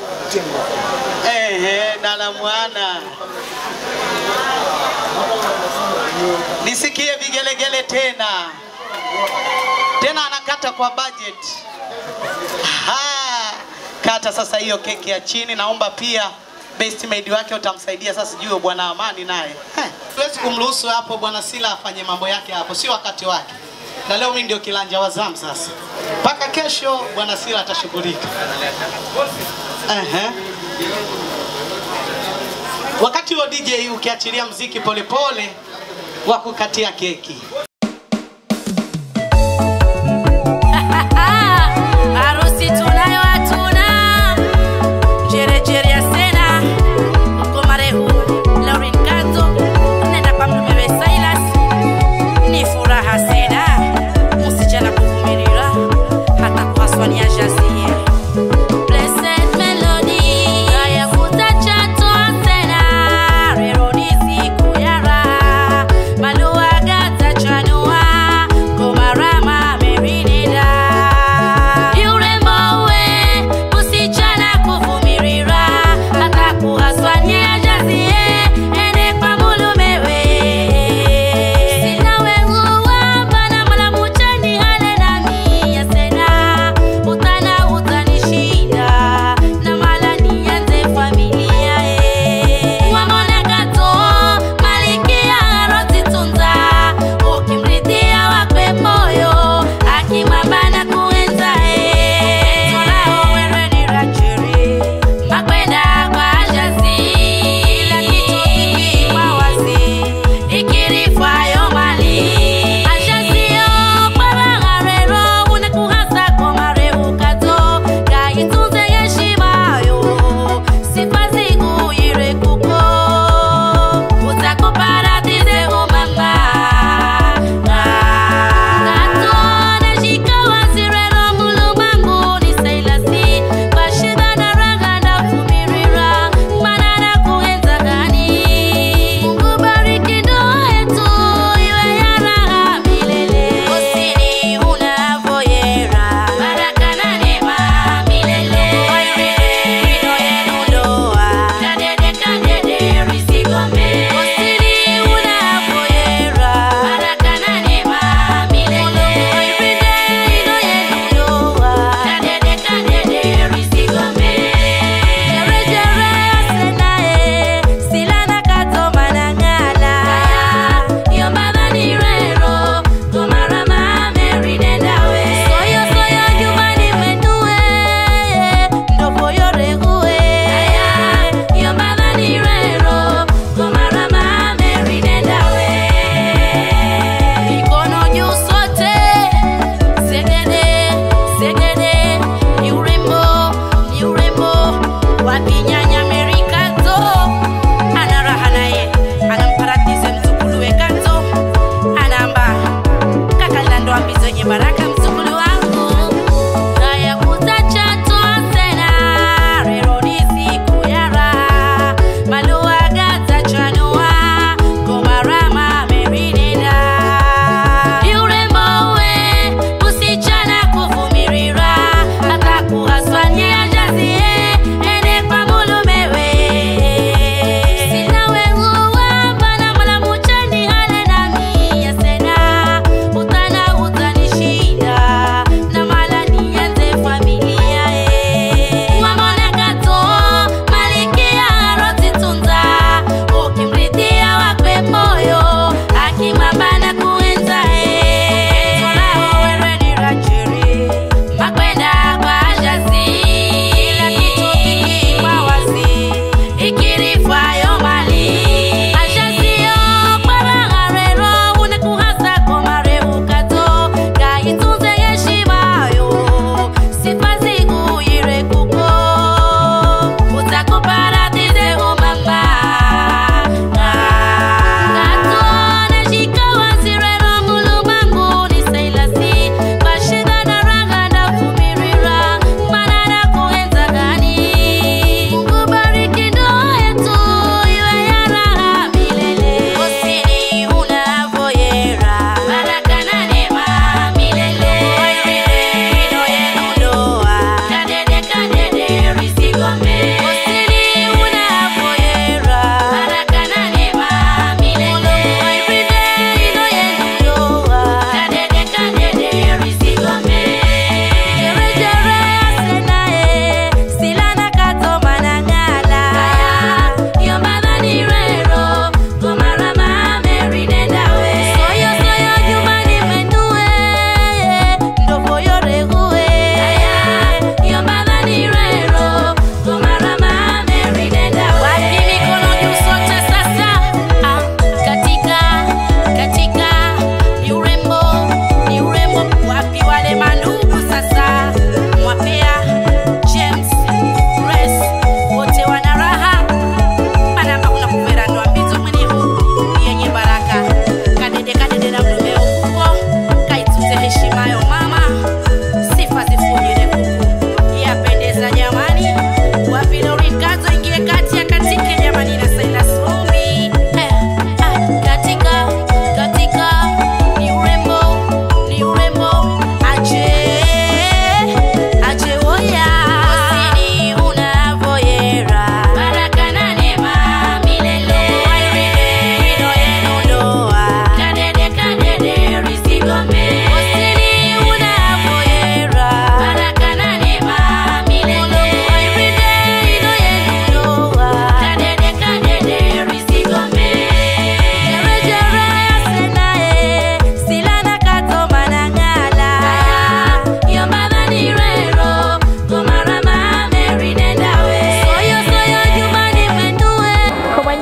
ehe, na la Mwana. Nisikie vigelegele tena tena, anakata kwa budget. Aha, kata sasa hiyo keki ya chini. Naomba pia best maid wake utamsaidia sasa, sijui bwana Amani naye Eh, Siwezi kumruhusu hapo bwana Sila afanye mambo yake hapo, sio wakati wake. Na leo mimi ndio kilanja wa zamu sasa, mpaka kesho bwana Sila atashughulika. Ehe. Wakati huo DJ ukiachilia mziki polepole wa kukatia keki. Harusi tunayo hatuna, jerejere ya sena uko marehu Lauren Kato nenda kwa mlumewe Silas, ni furaha sena msichana kuvumilia hata kuhaswani ya jazie Blessed melody haya kutachatwa sena rero ni siku ya raha maluaga tacha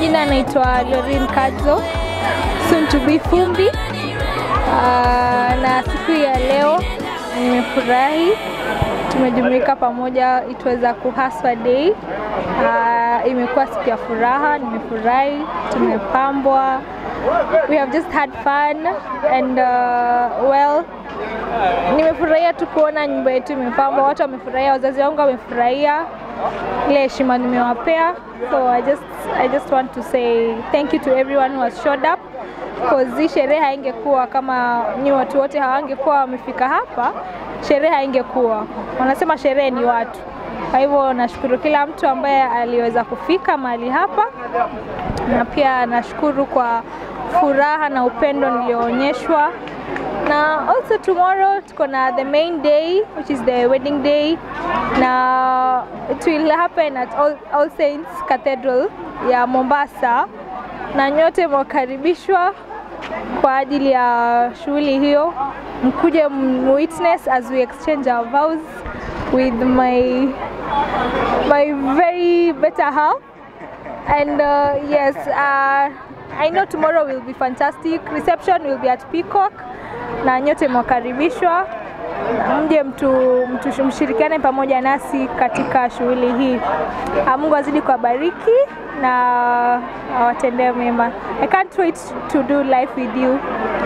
majina anaitwa Lorin Kadzo, soon to be Fumbi. Uh, na siku ya leo nimefurahi, tumejumuika pamoja, it was a kuhaswa day. Uh, imekuwa siku ya furaha, nimefurahi, tumepambwa, we have just had fun and uh, well nimefurahia tu kuona nyumba yetu imepambwa, watu wamefurahia, wazazi wangu wamefurahia ile heshima nimewapea. So I just, I just want to say thank you to everyone who has showed up cause hii sherehe haingekuwa kama ni watu wote hawangekuwa wamefika hapa, sherehe haingekuwa. Wanasema sherehe ni watu. Kwa hivyo nashukuru kila mtu ambaye aliweza kufika mahali hapa, na pia nashukuru kwa furaha na upendo nilioonyeshwa na also tomorrow tuko na the main day which is the wedding day na it will happen at All, All Saints Cathedral ya Mombasa na nyote mwakaribishwa kwa ajili ya shughuli hiyo mkuje witness as we exchange our vows with my my very better half and uh, yes uh, I know tomorrow will be fantastic reception will be at Peacock na nyote mwakaribishwa mje mtu, mtu mshirikiane pamoja nasi katika shughuli hii. Ah, Mungu azidi kuwabariki na awatendee mema. I can't wait to do life with you.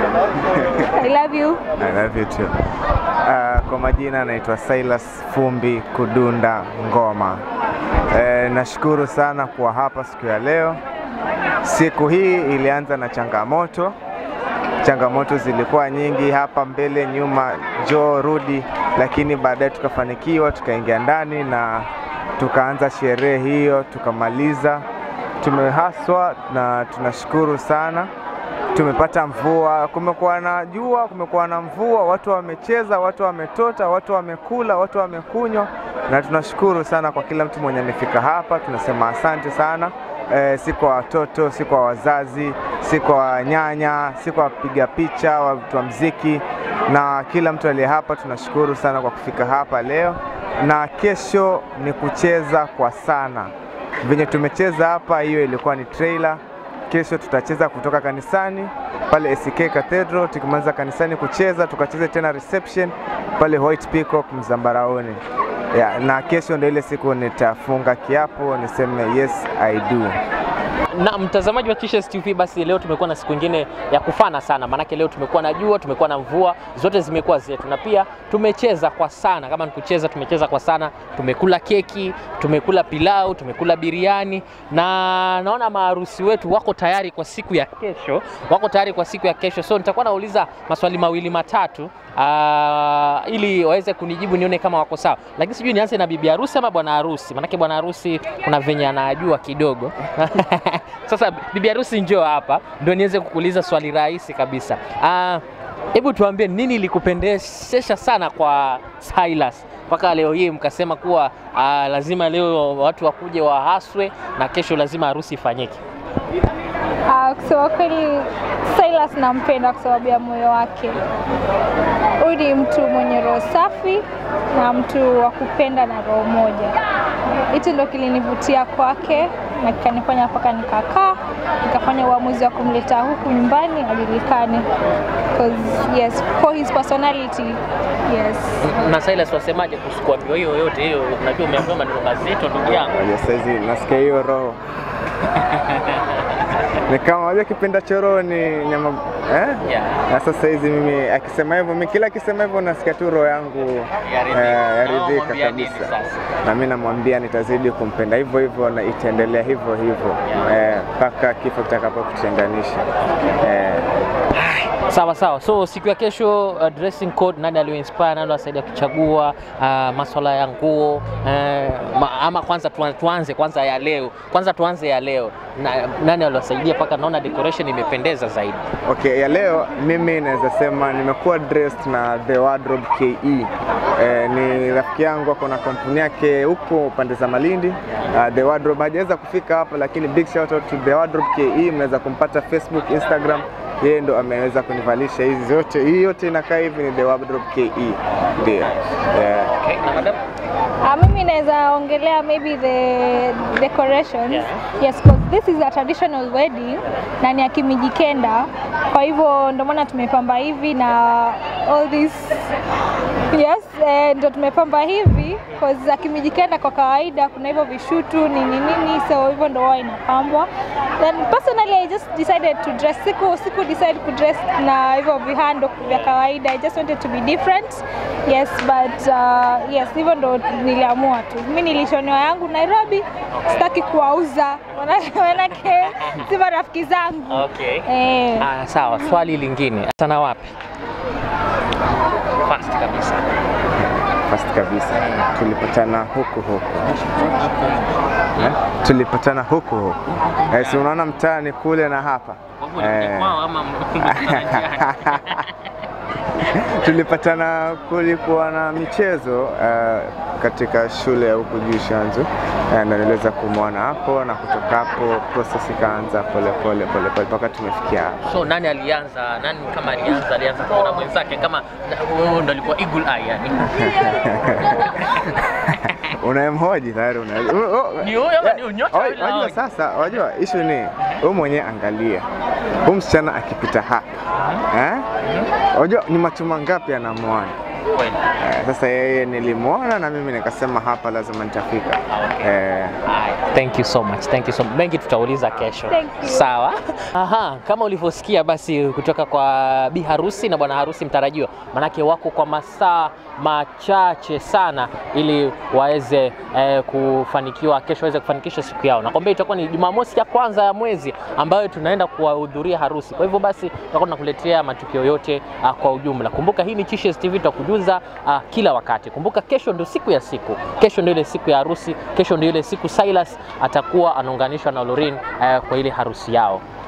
I love you. I love you too. Uh, kwa majina naitwa Silas Fumbi Kudunda Ngoma. Eh, nashukuru sana kuwa hapa siku ya leo. Siku hii ilianza na changamoto. Changamoto zilikuwa nyingi hapa mbele, nyuma, njoo rudi, lakini baadaye tukafanikiwa, tukaingia ndani na tukaanza sherehe hiyo, tukamaliza. Tumehaswa na tunashukuru sana tumepata mvua, kumekuwa na jua, kumekuwa na mvua, watu wamecheza, watu wametota, watu wamekula, watu wamekunywa, na tunashukuru sana kwa kila mtu mwenye amefika hapa. Tunasema asante sana e, si kwa watoto, si kwa wazazi, si kwa nyanya, si kwa wapiga picha, watu wa mziki na kila mtu aliye hapa. Tunashukuru sana kwa kufika hapa leo, na kesho ni kucheza kwa sana venye tumecheza hapa. Hiyo ilikuwa ni trailer Kesho tutacheza kutoka kanisani pale ACK Cathedral. Tukimaliza kanisani kucheza, tukacheze tena reception pale White Peacock Mzambaraoni. Yeah, na kesho ndio ile siku nitafunga kiapo niseme yes I do. Na mtazamaji wa Kishes TV, basi leo tumekuwa na siku nyingine ya kufana sana, maanake leo tumekuwa na jua, tumekuwa na mvua, zote zimekuwa zetu, na pia tumecheza kwa sana. Kama ni kucheza, tumecheza kwa sana, tumekula keki, tumekula pilau, tumekula biriani, na naona maharusi wetu wako tayari kwa siku ya kesho, wako tayari kwa siku ya kesho. So nitakuwa nauliza maswali mawili matatu uh, ili waweze kunijibu nione kama wako sawa, lakini sijui nianze na bibi harusi ama bwana harusi, maanake bwana harusi kuna venye anajua kidogo Sasa bibi harusi njoo hapa ndio niweze kukuuliza swali rahisi kabisa. Ah, Hebu tuambie nini ilikupendezesha sana kwa Silas mpaka leo hii mkasema kuwa ah, lazima leo watu wakuje wahaswe na kesho lazima harusi ifanyike? Uh, kusema kweli Silas nampenda kwa sababu ya moyo wake. Huyu ni mtu mwenye roho safi na mtu wa kupenda na roho moja. Hicho ndo kilinivutia kwake na kikanifanya mpaka nikakaa nikafanya uamuzi wa kumleta huku nyumbani ajulikane. 'Cause, yes, for his personality. Yes. Na Silas wasemaje kuhusu kuambiwa hiyo yote hiyo? Unajua umeambiwa maneno mazito ndugu yangu. Unajua saizi nasikia hiyo roho ni kama unajua kipenda choro ni nyama eh? Yeah. Na sasa hizi mimi akisema hivyo, mimi kila akisema hivyo nasikia tu roho yangu Yaridhika. eh, Na yaridhika wamwambia nini kabisa, sasa? na mimi namwambia nitazidi kumpenda hivyo hivyo na itaendelea hivyo hivyo eh, mpaka kifo kitakapokutenganisha eh. Sawa sawa. So siku ya kesho uh, dressing code nani alioinspire, nani aliwasaidia kuchagua uh, maswala ya nguo uh, ma, ama kwanza tuan- tuanze kwanza ya leo, kwanza tuanze ya leo na, nani aliwasaidia mpaka naona decoration imependeza zaidi? Okay, ya leo mimi naweza sema nimekuwa dressed na The Wardrobe KE. Eh, ni rafiki yangu ako na kampuni yake huko pande za Malindi. Uh, The Wardrobe hajaweza kufika hapa, lakini big shout out to The Wardrobe KE. Mnaweza kumpata Facebook, Instagram. Yeye ndo ameweza kunivalisha hizi zote. Hii yote inakaa hivi ni The Wardrobe KE. Ndio. Yeah. Okay, na madam? Uh, mimi naweza ongelea maybe the decorations. Yes, 'cause this is a traditional wedding na ni ya Kimijikenda, kwa hivyo ndio maana tumepamba hivi na all this yes, eh, ndio tumepamba hivi cause za Kimijikenda kwa kawaida kuna hivyo vishutu nini nini, so hivyo ndio huwa inapambwa. Then personally I just decided to dress, siku siku decide ku dress na hivyo vihando vya kawaida. I just wanted to be different. Yes, but uh, yes, hivyo ndo niliamua tu. Mimi nilishonewa yangu Nairobi, sitaki kuwauza Maana- manake si marafiki zangu. Okay. Eh. Ah, sawa. Swali lingine, sana wapi? Fast kabisa. First kabisa tulipatana huku huku eh? tulipatana huku huku eh, si unaona mtaani kule na hapa eh, tulipatana kulikuwa na michezo uh, katika shule ya huku juu Shanzu uh, na niliweza kumwona hapo na kutoka hapo process ikaanza pole pole pole pole mpaka tumefikia hapa. So nani alianza? Nani kama alianza? Alianza kuona mwenzake kama huyo ndo alikuwa eagle eye yani. Unayemhoji tayari una Ni huyo ama ni unyota Oi, yule? Wajua sasa, wajua ishu ni wewe mwenyewe angalia huyu msichana akipita hapa eh? Wajua ni macho mangapi anamwona Kweli. eh, sasa yeye nilimwona na mimi nikasema hapa lazima nitafika eh, Thank you so much. Thank you so much. Mengi tutauliza kesho. Thank you. Sawa. Aha, kama ulivyosikia basi kutoka kwa bi harusi na bwana harusi mtarajiwa, manake wako kwa masaa machache sana ili waweze eh, kufanikiwa kesho, waweze kufanikisha siku yao. Nakwambia itakuwa ni Jumamosi ya kwanza ya mwezi ambayo tunaenda kuwahudhuria harusi. Kwa hivyo basi tutakuwa tunakuletea matukio yote uh, kwa ujumla. Kumbuka hii ni Chishes TV, tutakujuza uh, kila wakati. Kumbuka kesho ndio siku ya siku, kesho ndio ile siku ya harusi, kesho ndio ile siku Silas atakuwa anaunganishwa na Lorin uh, kwa ile harusi yao.